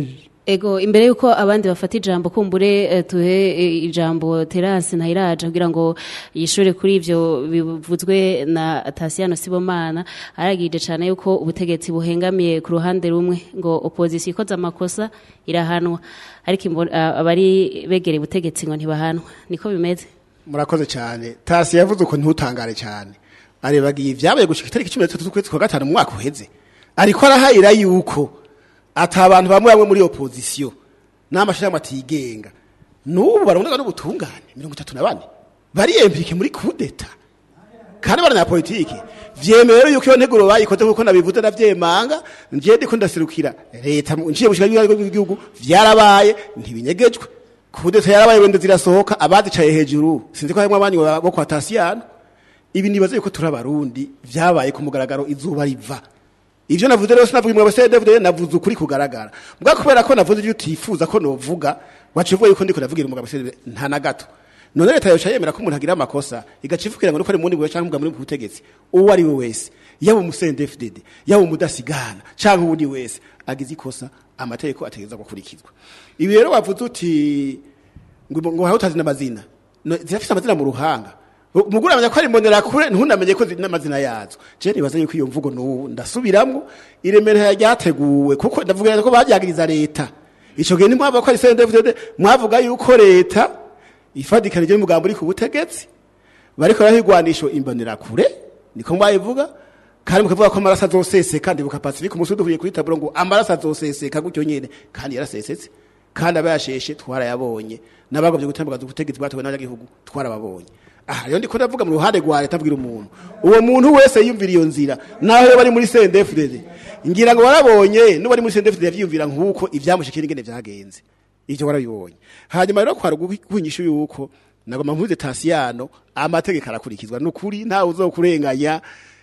Ego imbere yuko abandi bafata ijambo kumbure eh, tuhe eh, ijambo Terence Ntayiraja kugira ngo yishure kuri ivyo bivuzwe na Tasiano Sibomana aragije cyane yuko ubutegetsi buhengamiye ku ruhande rumwe ngo opposition ikoze amakosa irahanwa ariko imbo- ah, abari begereye ubutegetsi ngo ntibahanwa niko bimeze murakoze cyane tasi yavuze uko ntutangare cyane arebagiye ibyabaye gushika itariki cumi n'itatu z'ukwezi kwa gatanu mu mwaka uheze ariko arahayira yuko ata abantu bamwe bamwe muri opozisiyo n'amashirahamwe atigenga n'ubu baraboneka n'ubutungane mirongo itatu na bane bariyempirike muri kudeta kandi abanyapolitiki vyemewe rero yuko iyo nteguro bayikoze nkuko nabivuze ndavyemanga ngiye ndiko ndaserukira leta mu- nciye gushika bw'igihugu vyarabaye ntibinyegejwe kudeta yarabaye wende zirasohoka abazicaye hejuru sinzi ko harimwo abanyu bo kwa tasiyano ibi nibaze yuko turi abarundi vyabaye ku mugaragaro izuba riva ivyo navuze rero sinavuga imwe bose David navuze ukuri kugaragara mbwa kubera ko navuze ibyo utifuza ko novuga wacu uvuga yuko ndiko ndavugira umugabo se nta na gato none leta yoca yemera ko umuntu agira amakosa igaca ivugira ngo nuko ari mundi bwe canke umugabo muri butegetsi uwo ari we wese yaba umusende FDD yaba umudasigana canke uwundi wese agize ikosa amategeko ategeza gukurikizwa ibi rero wavuze uti ngo ngo haho utazi n'amazina No, zirafise amazina mu ruhanga umugore amenya ko ari mbonera kure ntunamenye ko ziri n'amazina yazo je nibaza yuko iyo mvugo n'ubu ndasubiramwo iremera ryateguwe kuko ndavuga ko baryagiriza leta ico gihe ntimwava ko ari CNDD mwavuga yuko leta ifadikanije n'umugambo uri ku butegetsi bariko barahigwanisho imbonera kure niko mwayivuga kandi mukavuga ko amaraso azoseseka ndibuka Pacifique umusudu uvuye kuri taburo ngo amaraso azoseseka gutyo nyene kandi yarasesetse kandi abayasheshe twarayabonye n'abagomvye gutambukaza ubutegetsi bwatowe n'abanyagihugu twarababonye aha rero ndiko ndavuga mu ruhande rwa leta abwira umuntu uwo muntu wese yumvira iyo nzira naho yo bari muri CNDD-FDD ngira ngo warabonye n'ubari muri CNDD-FDD yavyiyumvira nk'uko ivyamushikira ingene vyagenze ivyo warabibonye hanyuma rero kwara guhinyisha yuko nagoma mpuze tasiyano amategeko arakurikizwa nukuri ntawe uzokurenganya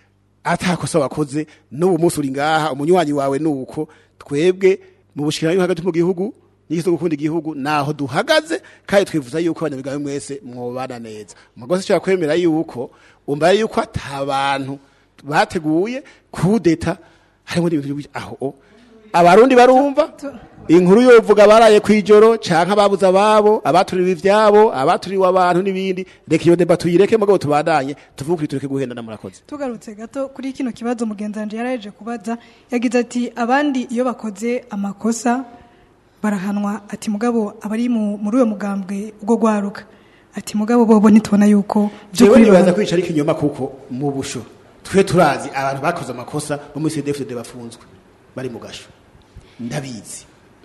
atakosa wakoze n'ubu munsi uri ngaha umunywanyi wawe nuko twebwe mu bushikirano hagati mu gihugu n'igiso gukunda igihugu naho duhagaze kandi twifuza yuko abanyabigabe mwese mwobana neza mugose cyo kwemera yuko umbaye yuko atabantu bateguye kudeta harimo n'ibintu bi- aho o. abarundi barumva inkuru yovuga baraye kwijoro canke ababuza ababo abaturiwe ivyabo abaturiwe abantu n'ibindi reka iyo deba tuyireke mugabo tubandanye tuvuge tureke guhendana murakoze tugarutse gato kuri kino kibazo mugenzi wanje yaraje kubaza yagize ati abandi iyo bakoze amakosa barahanwa ati mugabo abari mu- muri uyo mugambwe ubwo gwaruka ati mugabo bobo ntitubona yuko jewe by'ukuri nibaza baba- kwica ari ikinyoma kuko mu busho twe turazi abantu bakoze amakosa bo muri CDFD bafunzwe bari mu gasho ndabizi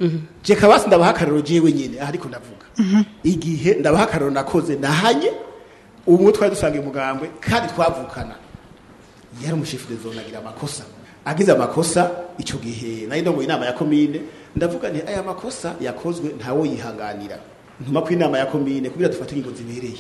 je kabasi ndabaha akarero jewe nyene aha ariko ndavuga igihe ndabaha akarero nakoze nahanye umwe twari dusangiye umugambwe kandi twavukana yari umushefu de zone agira amakosa agize amakosa ico gihe nari ndongoye inama ya komine ndavuga nti aya makosa yakozwe ntawo yihanganira ntuma ku inama ya komine kugira dufate ingingo zibereye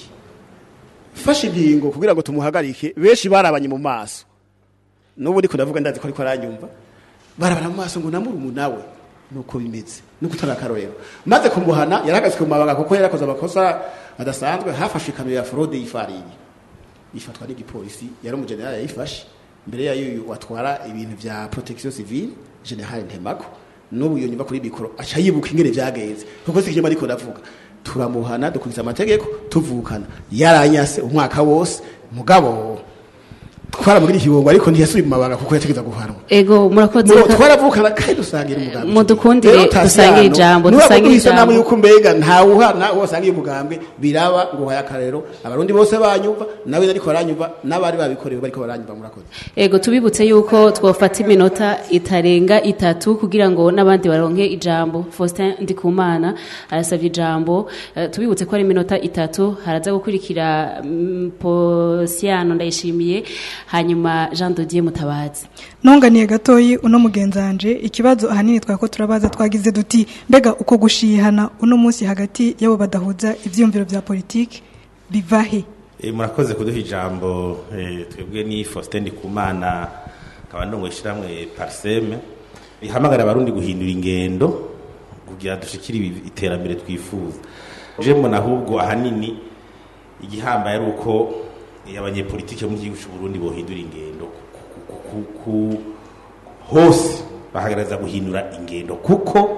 fashe ingingo kugira ngo tumuhagarike benshi barabanye mu maso n'ubu ndiko ndavuga ndazi ko ariko aranyumva barabana mu maso ngo namuri umunawe nuko bimeze nuko utari akarorero maze kumuhana yarahagaze ku mabanga kuko yarakoze amakosa adasanzwe hafashwe ikamyo ya forode y'ifarini ifatwa n'igipolisi yari umujenerali yayifashe mbere yayo uyu watwara ibintu vya protection civile general ntemako n'ubu iyo nyuma kuri mikoro aca yibuka ingene vyagenze kuko si ikinyoma ariko ndavuga turamuhana dukurikiza amategeko tuvukana yaranyase umwaka wose mugabo twaramugira ikibongo ariko ntiyasubiye mu mabanga kuko yategeza guhanwa ego murakoze Mubo reka- twaravukana kandi dusangira umugambi Mudukundire, Rero Tasiyano, dusangire ijambo, nuba dusangire muduhise ijambo. namwe yuko mbega ntawe uhana uwo wasangiye umugambwe biraba ngo uhaye akarero abarundi bose banyumva nawe ariko baranyumva n'abari babikorewe bariko baranyumva murakoze Ego tubibutse yuko twofata iminota itarenga itatu kugira ngo n'abandi baronke ijambo Faustin Ndikumana arasabye ijambo Eh, tubibutse ko ari iminota itatu haraza gukurikira mm, Posiano ndayishimiye hanyuma Jean Dodier Mutabazi ntunganiye gatoyi uno mugenzi wanje ikibazo ahanini twako turabaza twagize duti mbega uko gushihana uno munsi hagati y'abo badahuza ivyiyumviro vya politiki biva he E, murakoze kuduha ijambo e, twebwe ni Faustin Ndikumana nkaba ndongo ishiramwe Parseme ihamagara abarundi guhindura ingendo kugira dushikire ibi- iterambere twifuza je mbona ahubwo ahanini igihambaye ari uko e, abanyepolitike bo mu gihugu cy'u Burundi bohindura ingendo ku- ku- ku- ku- hose bahagaragaza guhindura ingendo kuko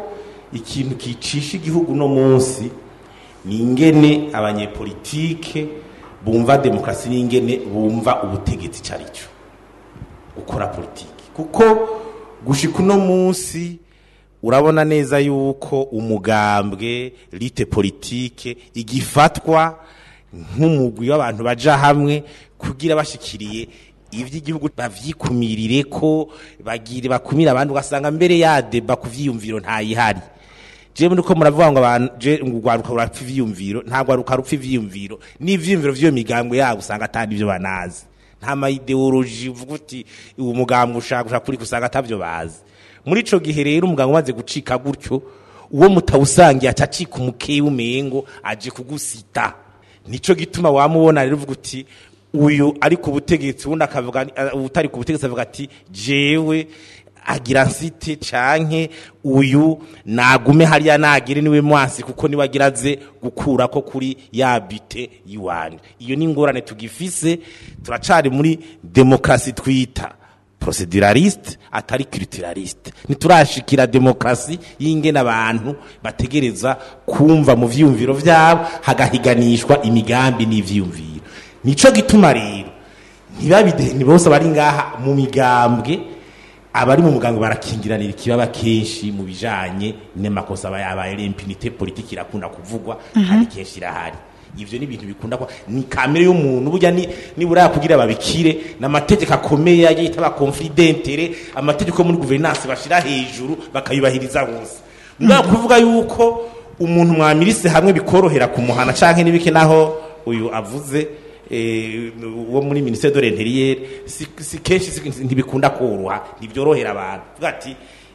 ikintu kicisha igihugu no munsi ni ingene abanyepolitike bumva demokarasi n'ingene bumva ubutegetsi icyo ari cyo gukora politiki kuko gushika uno munsi urabona neza yuko umugambwe lite politike igifatwa nk'umugwi w'abantu baja hamwe kugira bashikiriye ivy'igihugu bavyikumirire ko bagire bakumira abandi ugasanga mbere ya deba ku vyiyumviro ntayihari jewe nuko muravuga ngo abantu je ngugwaruka urapfa ivyiyumviro ntabwo aruka rupfa ivyiyumviro n'ivyiyumviro vy'iyo migambwe yabo usanga atari ivyo banazi nta ma ideology uvuga uti uwo mugambwe ushaka ushaka kuri usanga atavyo bazi muri ico gihe rero umugambwe umaze gucika gutyo uwo mutawusangiye aca acika umukeyi w'umengo aje kugusita nico gituma wamubona rero uvuga uti uyu ari ku butegetsi ubundi akavuga uh, utari ku butegetsi avuga ati jewe agira nsite canke uyu nagume hariya nagire niwe mwansi kuko niwe agira aze gukura ko kuri ya bite yiwanje iyo ni ingorane tugifise turacari muri demokrasi twita proceduraliste atari culturaliste niturashikira demokrasi y'ingene abantu bategereza kumva mu vyumviro vyabo hagahiganishwa imigambi n'ivyumviro nico gituma rero ntibabide ni bose bari ngaha mu migambwe abari mu muganga barakingiranira ikibaba kenshi mu bijanye n'amakosa aba yabaye l'impunité politique irakunda kuvugwa kandi kenshi irahari ivyo ni ibintu bikunda kwa ni kamere y'umuntu burya ni nibura kugira babikire n'amategeko akomeye yita ba conflit d'intérêt amategeko muri gouvernance bashira hejuru bakayubahiriza bose ngaho kuvuga yuko umuntu mwamirise hamwe bikorohera kumuhana canke nibike naho uyu avuze eh, wo muri ministère de l'intérieur si, si kenshi si- ntibikunda koroha ntibyorohera abantu vuga ati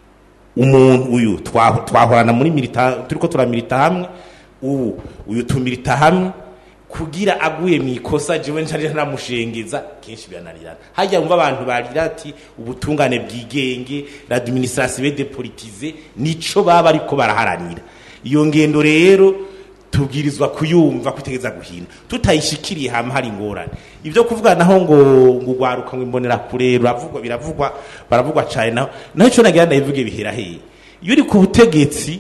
umuntu uyu twa- twahorana muri milita turiko turamilita hamwe ubu uyu tumilita hamwe kugira aguye mu ikosa jewe ncarira ntamushengeza kenshi birananirana hajya wumva abantu barira ati ubutungane bwigenge l'administration dépolitisée nico baba ariko baraharanira iyo ngendo rero tubwirizwa kuyumva kwitegereza guhina tutayishikiriye hamwe hari ingorane ibyo kuvuga naho ngo ngo ugwaruka ngo imbonera kure biravugwa biravugwa baravugwa cyane naho naho icyo nagira ndabivuge bihera hehe iyo uri ku butegetsi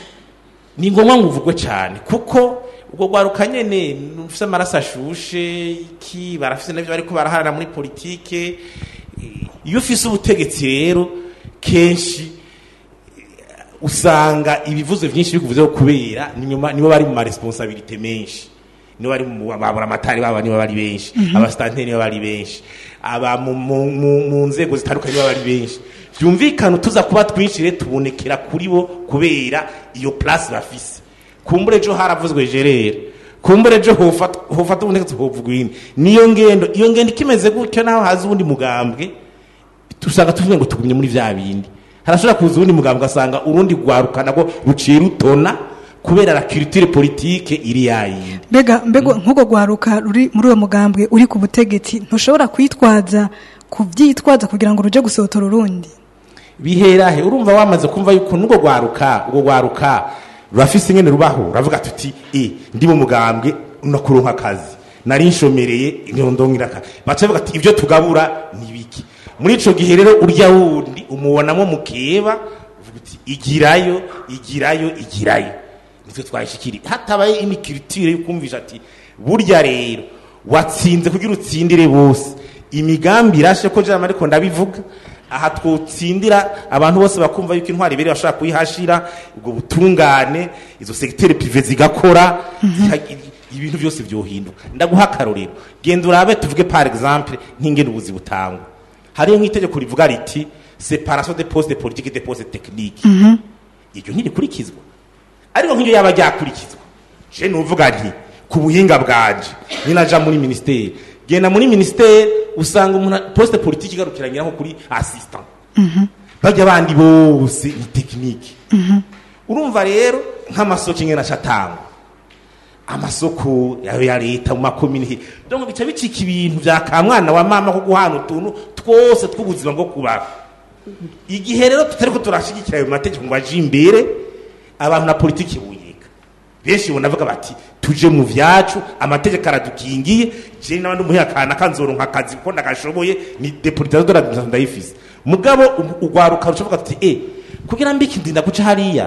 ni ngombwa ngo uvugwe cyane kuko ubwo gwaruka nyene ufise amaraso ashushe iki barafise navyo bariko baraharana muri politike Eh, iyo ufise ubutegetsi rero kenshi usanga ibivuzo byinshi bikuvuzeho kubera ni nyuma nibo bari mu ma responsabilité menshi nibo bari mu babura amatari baba nibo bari benshi abasitanteri nibo bari benshi aba mu- mu mu- mu nzego zitandukanye nibo bari benshi byumvikana tuza kuba twinshi rero tubonekera kuri bo kubera iyo place bafise kumbure ejo haravuzwe gerere kumbure ejo hofata hofata ubundi hovugwa indi niyo ngendo iyo ngendo ikimeze gutyo naho haza ubundi mugambwe usanga tuvuge ngo tugumye muri vya bindi harashobora kuza uwundi mugambwe ugasanga urundi rwaruka nabwo ruciye rutona kubera la culture politique iri yayindi mbega mbega nk'ubwo gwaruka ruri muri uwo mugambwe uri ku butegetsi ntushobora kwitwaza kubyitwaza kugira ngo ruje gusohotora urundi bihera he urumva wamaze kumva yuko n'ubwo rwaruka ubwo rwaruka rurafise ingene rubaho uravuga tuti e ndi mu mugambwe nakuronka akazi nari nshomereye inyondongira akazi baca bavuga ati ibyo tugabura ni biki muri ico gihe rero urya wundi umubonamo mukeba uvuga uti igirayo igirayo igirayo nitwe twayishikiri hatabaye imikiriture yo kumvisha ati burya rero watsinze kugira utsindire bose imigambi irashe ko jama ariko ndabivuga aha twotsindira abantu bose bakumva yuko intwari ibere bashobora kuyihashira ubwo butungane izo segiteri prive zigakora ziha- ibintu byose byohinduka ndaguha akarorero genda urabe tuvuge par exemple nk'ingene ubuzi butangwa hariyo nk'itegeko rivuga riti separation de poste de politique de poste technique iryo ntirikurikizwa ariko nk'iryo yaba ryakurikizwa je nuvuga nti ku buhinga bwanje ninaja muri ministeri genda muri ministeri usanga umuntu poste politique igarukiranyira nko kuri assistant bajya abandi bose ni tekinike urumva rero nk'amasoko ingena acatangwa amasoko yayo ya leta mu makomini donc bica bicika ibintu vya kamwana wa mama ko guhana utuntu twose tw'ubuzima bwo kubaho igihe rero tutariko turashigikira ayo mategeko ngo aje imbere abantu na politiki buyeka benshi bonavuga bati tuje mu vyacu amategeko aradukingiye je n'abandi umuhakana kanzoronka akazi kuko ndagashoboye ni depolitisation de l'administration ndayifise mugabo u- ugwaruka rucavuga tuti eh kugira mbiki ndinda guca hariya aca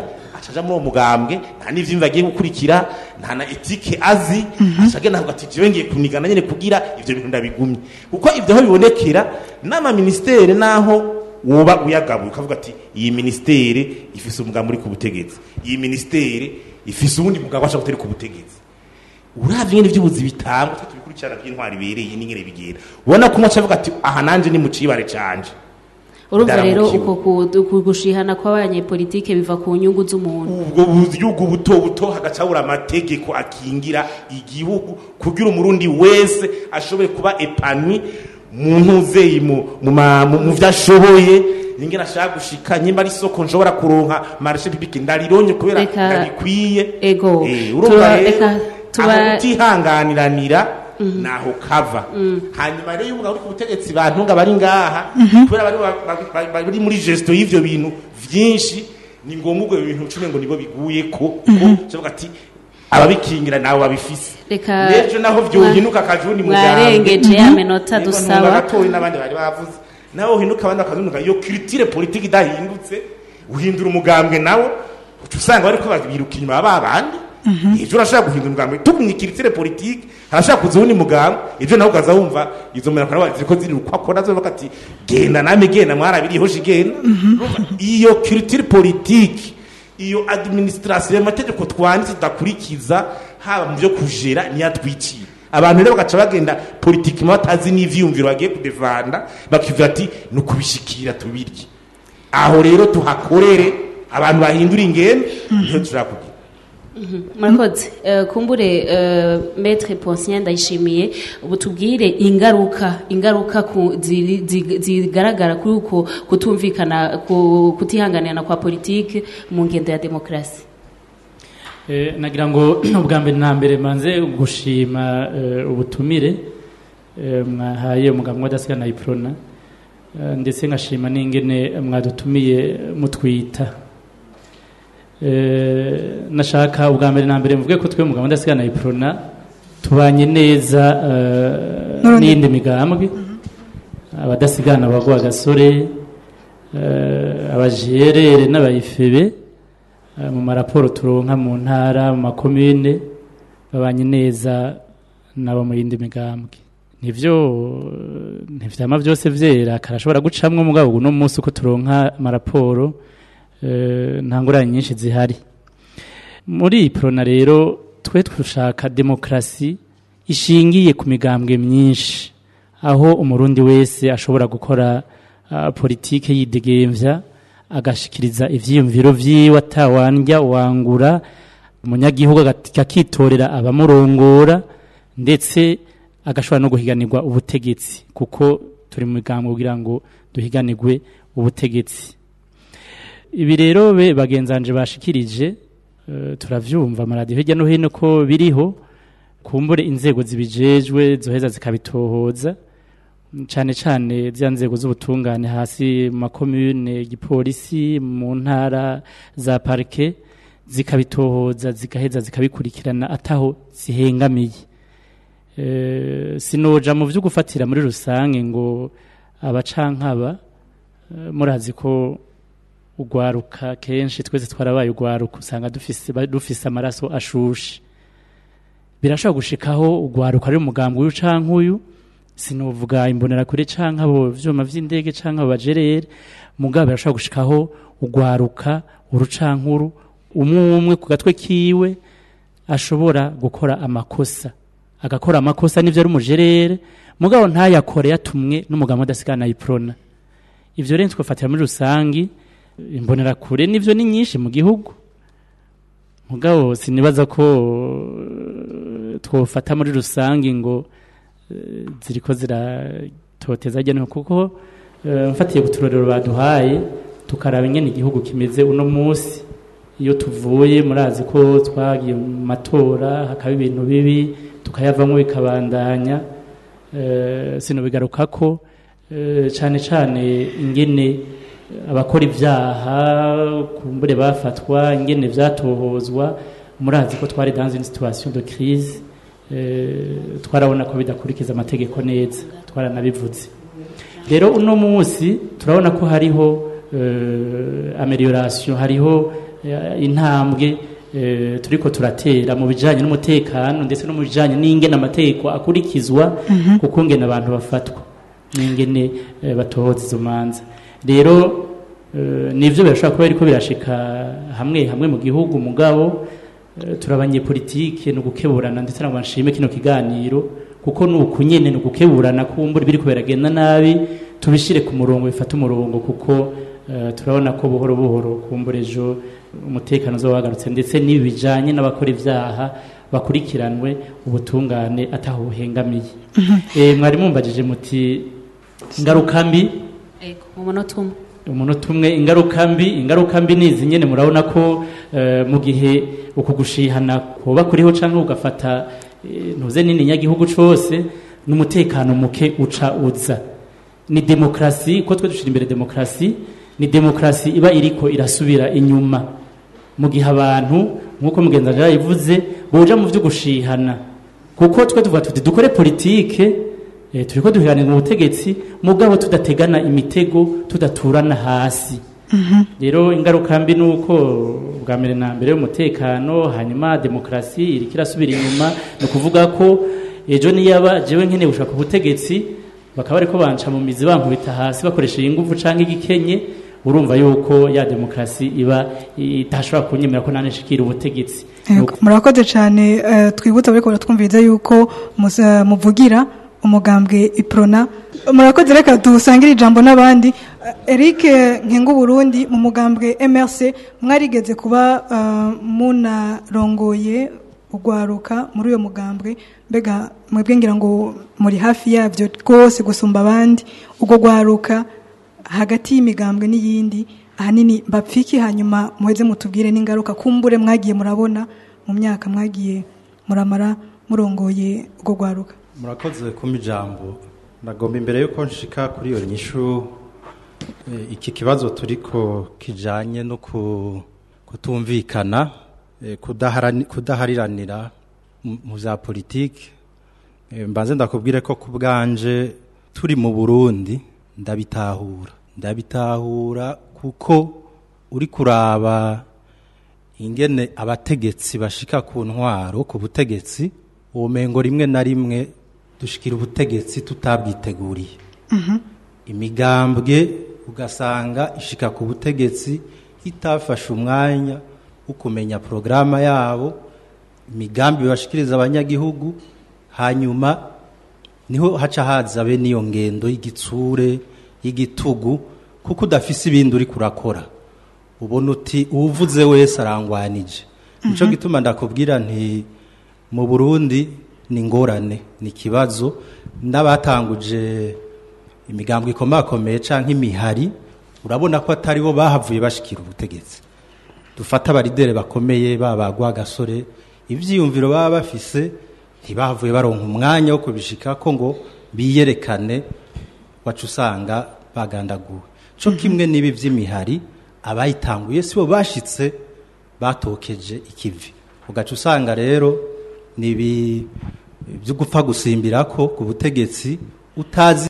acaja muri uwo mugambwe nta n'ivyimva agiye gukurikira nta na etike azi acaga navuga ati jewe ngiye kunigana nyene kugira ivyo bintu ndabigumye kuko ivyo aho bibonekera n'amaministere naho woba uyagabuye ukavuga ati iyi ministere ifise umugambi uri ku butegetsi iyi ministere ifise uwundi mugabo ashaka gutera ku butegetsi uravye nyene ivy'ubuzi bitangwa twe tubikurikirana by'intwari ibereye n'ingene bigenda ubona ko umwe acavuga ati aha nanje ni mu cibare canje urumva rero Ndaramukiwe. uko ku- ku- gushihana kw'abanyepolitike biva ku nyungu z'umuntu ubwo bugihugu buto buto hagaca habura amategeko akingira igihugu kugira umurundi wese ashobore kuba epanwi mu ntuzeyi mu mu ma- mu- mu vyo ashoboye ingene ashaka gushika nyimba ari isoko nshobora kuronka marishe publique ndarironye kubera Reka- ndabikwiye ego Eh, urumva Tuba- rero reka tuba- aho kutihanganiranira naho kava hanyuma rero iyo umugabo uri ku butegetsi bantunga bari ngaha kubera bari ba- ba- ba- bari muri gesto y'ivyo bintu vyinshi ni ngombwa ubwo bintu cumi ngo nibo biguye ko kuvuga ati ababikingira nawe babifise Reka- n'ejo naho vyohinuka akajundi mu mwarengeje ya minota dusaba gatoyi n'abandi bari bavuze nawe uhinuka abandi bakazunuka iyo culture politique idahindutse uhindura umugambwe nawo uca usanga bariko biruka inyuma ya ba bandi ejo urashaka guhindura umugambwe tugumye culture politique harashaka kuza uwundi mugambwe ejo nawe ukaza wumva izo mbera kana ziriko ziriruka ko nazo bavuga ati genda name genda mwarabiriho shigenda Urumva, iyo culture politique iyo administration amategeko twanditse tudakurikiza haba mu byo kujera niyatwiciye abantu rero bagaca bagenda politiki batazi n'ivyiyumviro bagiye kudevanda bakivuga ati ni ukubishikira tubirye aho rero tuhakorere abantu bahindura ingendo niho tushaka kugira murakoze Eh, kumbure eh, maître Poncien ndayishimiye ubu tubwire ingaruka ingaruka ku- ziri- zi- zigaragara kuri uko kutumvikana ku- kutihanganirana kwa politike mu ngendo ya demokarasi Eh, nagira ngo ubwa mbere na mbere manze gushima eh, ubutumire eh, mwahaye umugabo w'adasigana iprona eh, ndetse nkashima n'ingene mwadutumiye mutwita Eh, nashaka ubwa mbere na mbere mvuge ko twe umugabo w'adasigana iprona tubanye neza eh, N'urundi- n'iyindi migambwe abadasigana bagwa agasore eh, abajerere n'abayifebe eh, mu maraporo turonka mu ntara mu makomine babanye neza nabo mu yindi migambwe nivyo eh, ntivyama vyose vyera karashobora gucamwo mugabo uno munsi uko turonka amaraporo eh, nta ngorane nyinshi zihari muri iyi prona rero twe dushaka demokarasi ishingiye ku migambwe myinshi aho umurundi wese ashobora gukora uh, politike yidegemvya agashikiriza ivyiyumviro vyiwe atawandya wangura umunyagihugu agat- akitorera abamurongora ndetse agashobora no guhiganirwa ubutegetsi kuko turi mu migambwe kugira ngo duhiganirwe ubutegetsi ibi rero be bagenzanje bashikirije eh, turavyumva amaradiyo hirya no hino ko biriho kumbure inzego zibijejwe zoheza zikabitohoza cyane cyane zya nzego z'ubutungane hasi mu makomune igipolisi mu ntara za parike zikabitohoza zigaheza zikabikurikirana ataho zihengamiye Eh, sinoja mu byo gufatira muri rusange ngo abacankaba eh, murazi ko ugwaruka kenshi twese twarabaye ugwaruka usanga dufise ba- dufise amaraso ashushe birashobora gushikaho ugwaruka ari umugambi uyu canke uyu sinovuga imbonera kure canke abo vyuma vy'indege canke abo bajerere mugabo birashobora gushikaho ugwaruka urucankuru umwe umwe ku gatwe kiwe ashobora gukora amakosa agakora amakosa n'ivyo ari umujerere mugabo ntayakore yatumwe n'umugambi udasigana iprona ivyo rero twafatira muri rusangi imbonera kure n'ivyo ni nyinshi mu gihugu mugabo sinibaza ko eh, twofata muri rusangi ngo eh, ziriko ziratoteza ajya kuko eh, mfatiye ku turorero baduhaye tukaraba ingene igihugu kimeze uno munsi iyo tuvuye murazi ko twagiye mu matora hakaba ibintu bibi tukayavamo bikabandanya eh, sinobigaruka ko eh, cane cane ingene abakora ibyaha kumbure bafatwa ingene vyatohozwa murazi ko twari dans une situation de crise eh, twarabona ko bidakurikiza amategeko neza twaranabivuze rero uno munsi turabona ko hariho eh, amelioration hariho eh, intambwe eh, turiko turatera mu bijanye n'umutekano ndetse no mu bijanye n'ingene amategeko akurikizwa kuko ngene abantu bafatwa n'ingene eh, batohoza izo manza rero eh, nivyo birashobora kuba biriko birashika hamwe hamwe mu gihugu mugabo eh, turabanye politike no gukeburana ndetse nabwo nshime kino kiganiro kuko nuku nyene no gukeburana kumbura biriko biragenda nabi tubishire ku murongo bifata umurongo kuko eh, turabona ko buhoro buhoro kumbura ejo umutekano uzoba wagarutse ndetse n'ibi bijanye n'abakora ivyaha bakurikiranwe ubutungane ataho buhengamiye Eh, mwari mumbajije muti ingaruka mbi Ego, mu munota umwe umunota umwe ingaruka mbi ingaruka mbi ni izi nyene murabona ko eh, mu gihe uku gushihana kuba kuriho canke ugafata eh, ntuze nini nyagihugu cose n'umutekano muke uca uza ni demokrasi ko twe dushira imbere demokrasi ni demokrasi iba iriko irasubira inyuma mu gihe abantu nk'uko mugenzi wanje yabivuze boja mu vyo gushihana kuko twe tuvuga tuti dukore politike eh, turiko duhiganirwa ubutegetsi mugabo tudategana imitego tudaturana hasi rero ingaruka mbi ni uko bwa mbere na mbere y'umutekano hanyuma demokarasi iriko irasubira inyuma ni ukuvuga ko ejo niyaba jewe nkeneye gushaka ubutegetsi bakaba bariko banca mu mizi bankubita hasi bakoresheje inguvu canke igikenye urumva yuko ya demokarasi iba itashobora kunyemera ko nane nshikira ubutegetsi Yego, murakoze cyane eh, twibutsa bariko baratwumviriza yuko musa- muvugira umugambwe iprona murakoze reka dusangire ijambo n'abandi Eh, Eric Nkengu Burundi mu mugambwe MRC mwarigeze kuba eh, munarongoye ugwaruka muri uyo mugambwe mbega mwebwe ngira ngo muri hafi yavyo rwose gusumba abandi ubwo gwaruka hagati y'imigambwe n'iyindi ahanini bapfiki hanyuma muheze mutubwire n'ingaruka kumbure mwagiye murabona mu myaka mwagiye muramara murongoye ubwo gwaruka murakoze kumpa ijambo ndagomba imbere yuko nshika kuri iyo nyishu eh, iki kibazo turiko kijanye no ku- kutumvikana eh, kudaharani- kudahariranira mu- mu vya politiki Eh, mbanze ndakubwire ko ku bwanje turi mu burundi ndabitahura ndabitahura kuko uri kuraba ingene abategetsi bashika ku ntwaro ku butegetsi ubumengo rimwe na rimwe dushikira ubutegetsi tutabwiteguriye imigambwe ugasanga ishika ku butegetsi itafashe umwanya wo kumenya porogaramu yabo imigambi bashikiriza abanyagihugu hanyuma niho haca haza be n'iyo ngendo y'igitsure y'igitugu kuko udafise ibindi uri kurakora ubona uti uwuvuze wese arangwanije nico gituma ndakubwira nti mu burundi ni ingorane ni ikibazo n'abatanguje imigambwe ikomakomeye canke imihari urabona ko atari bo bahavuye bashikira ubutegetsi dufata abaridere bakomeye babagwa gasore ivyiyumviro baba bafise ntibahavuye baronka umwanya wo kubishikako ngo biyerekane wacu usanga bagandaguwe co kimwe n'ibi vy'imihari abayitanguye sibo bashitse batokeje ikivi ugaca usanga rero nibi byo gupfa gusimbirako ku butegetsi utazi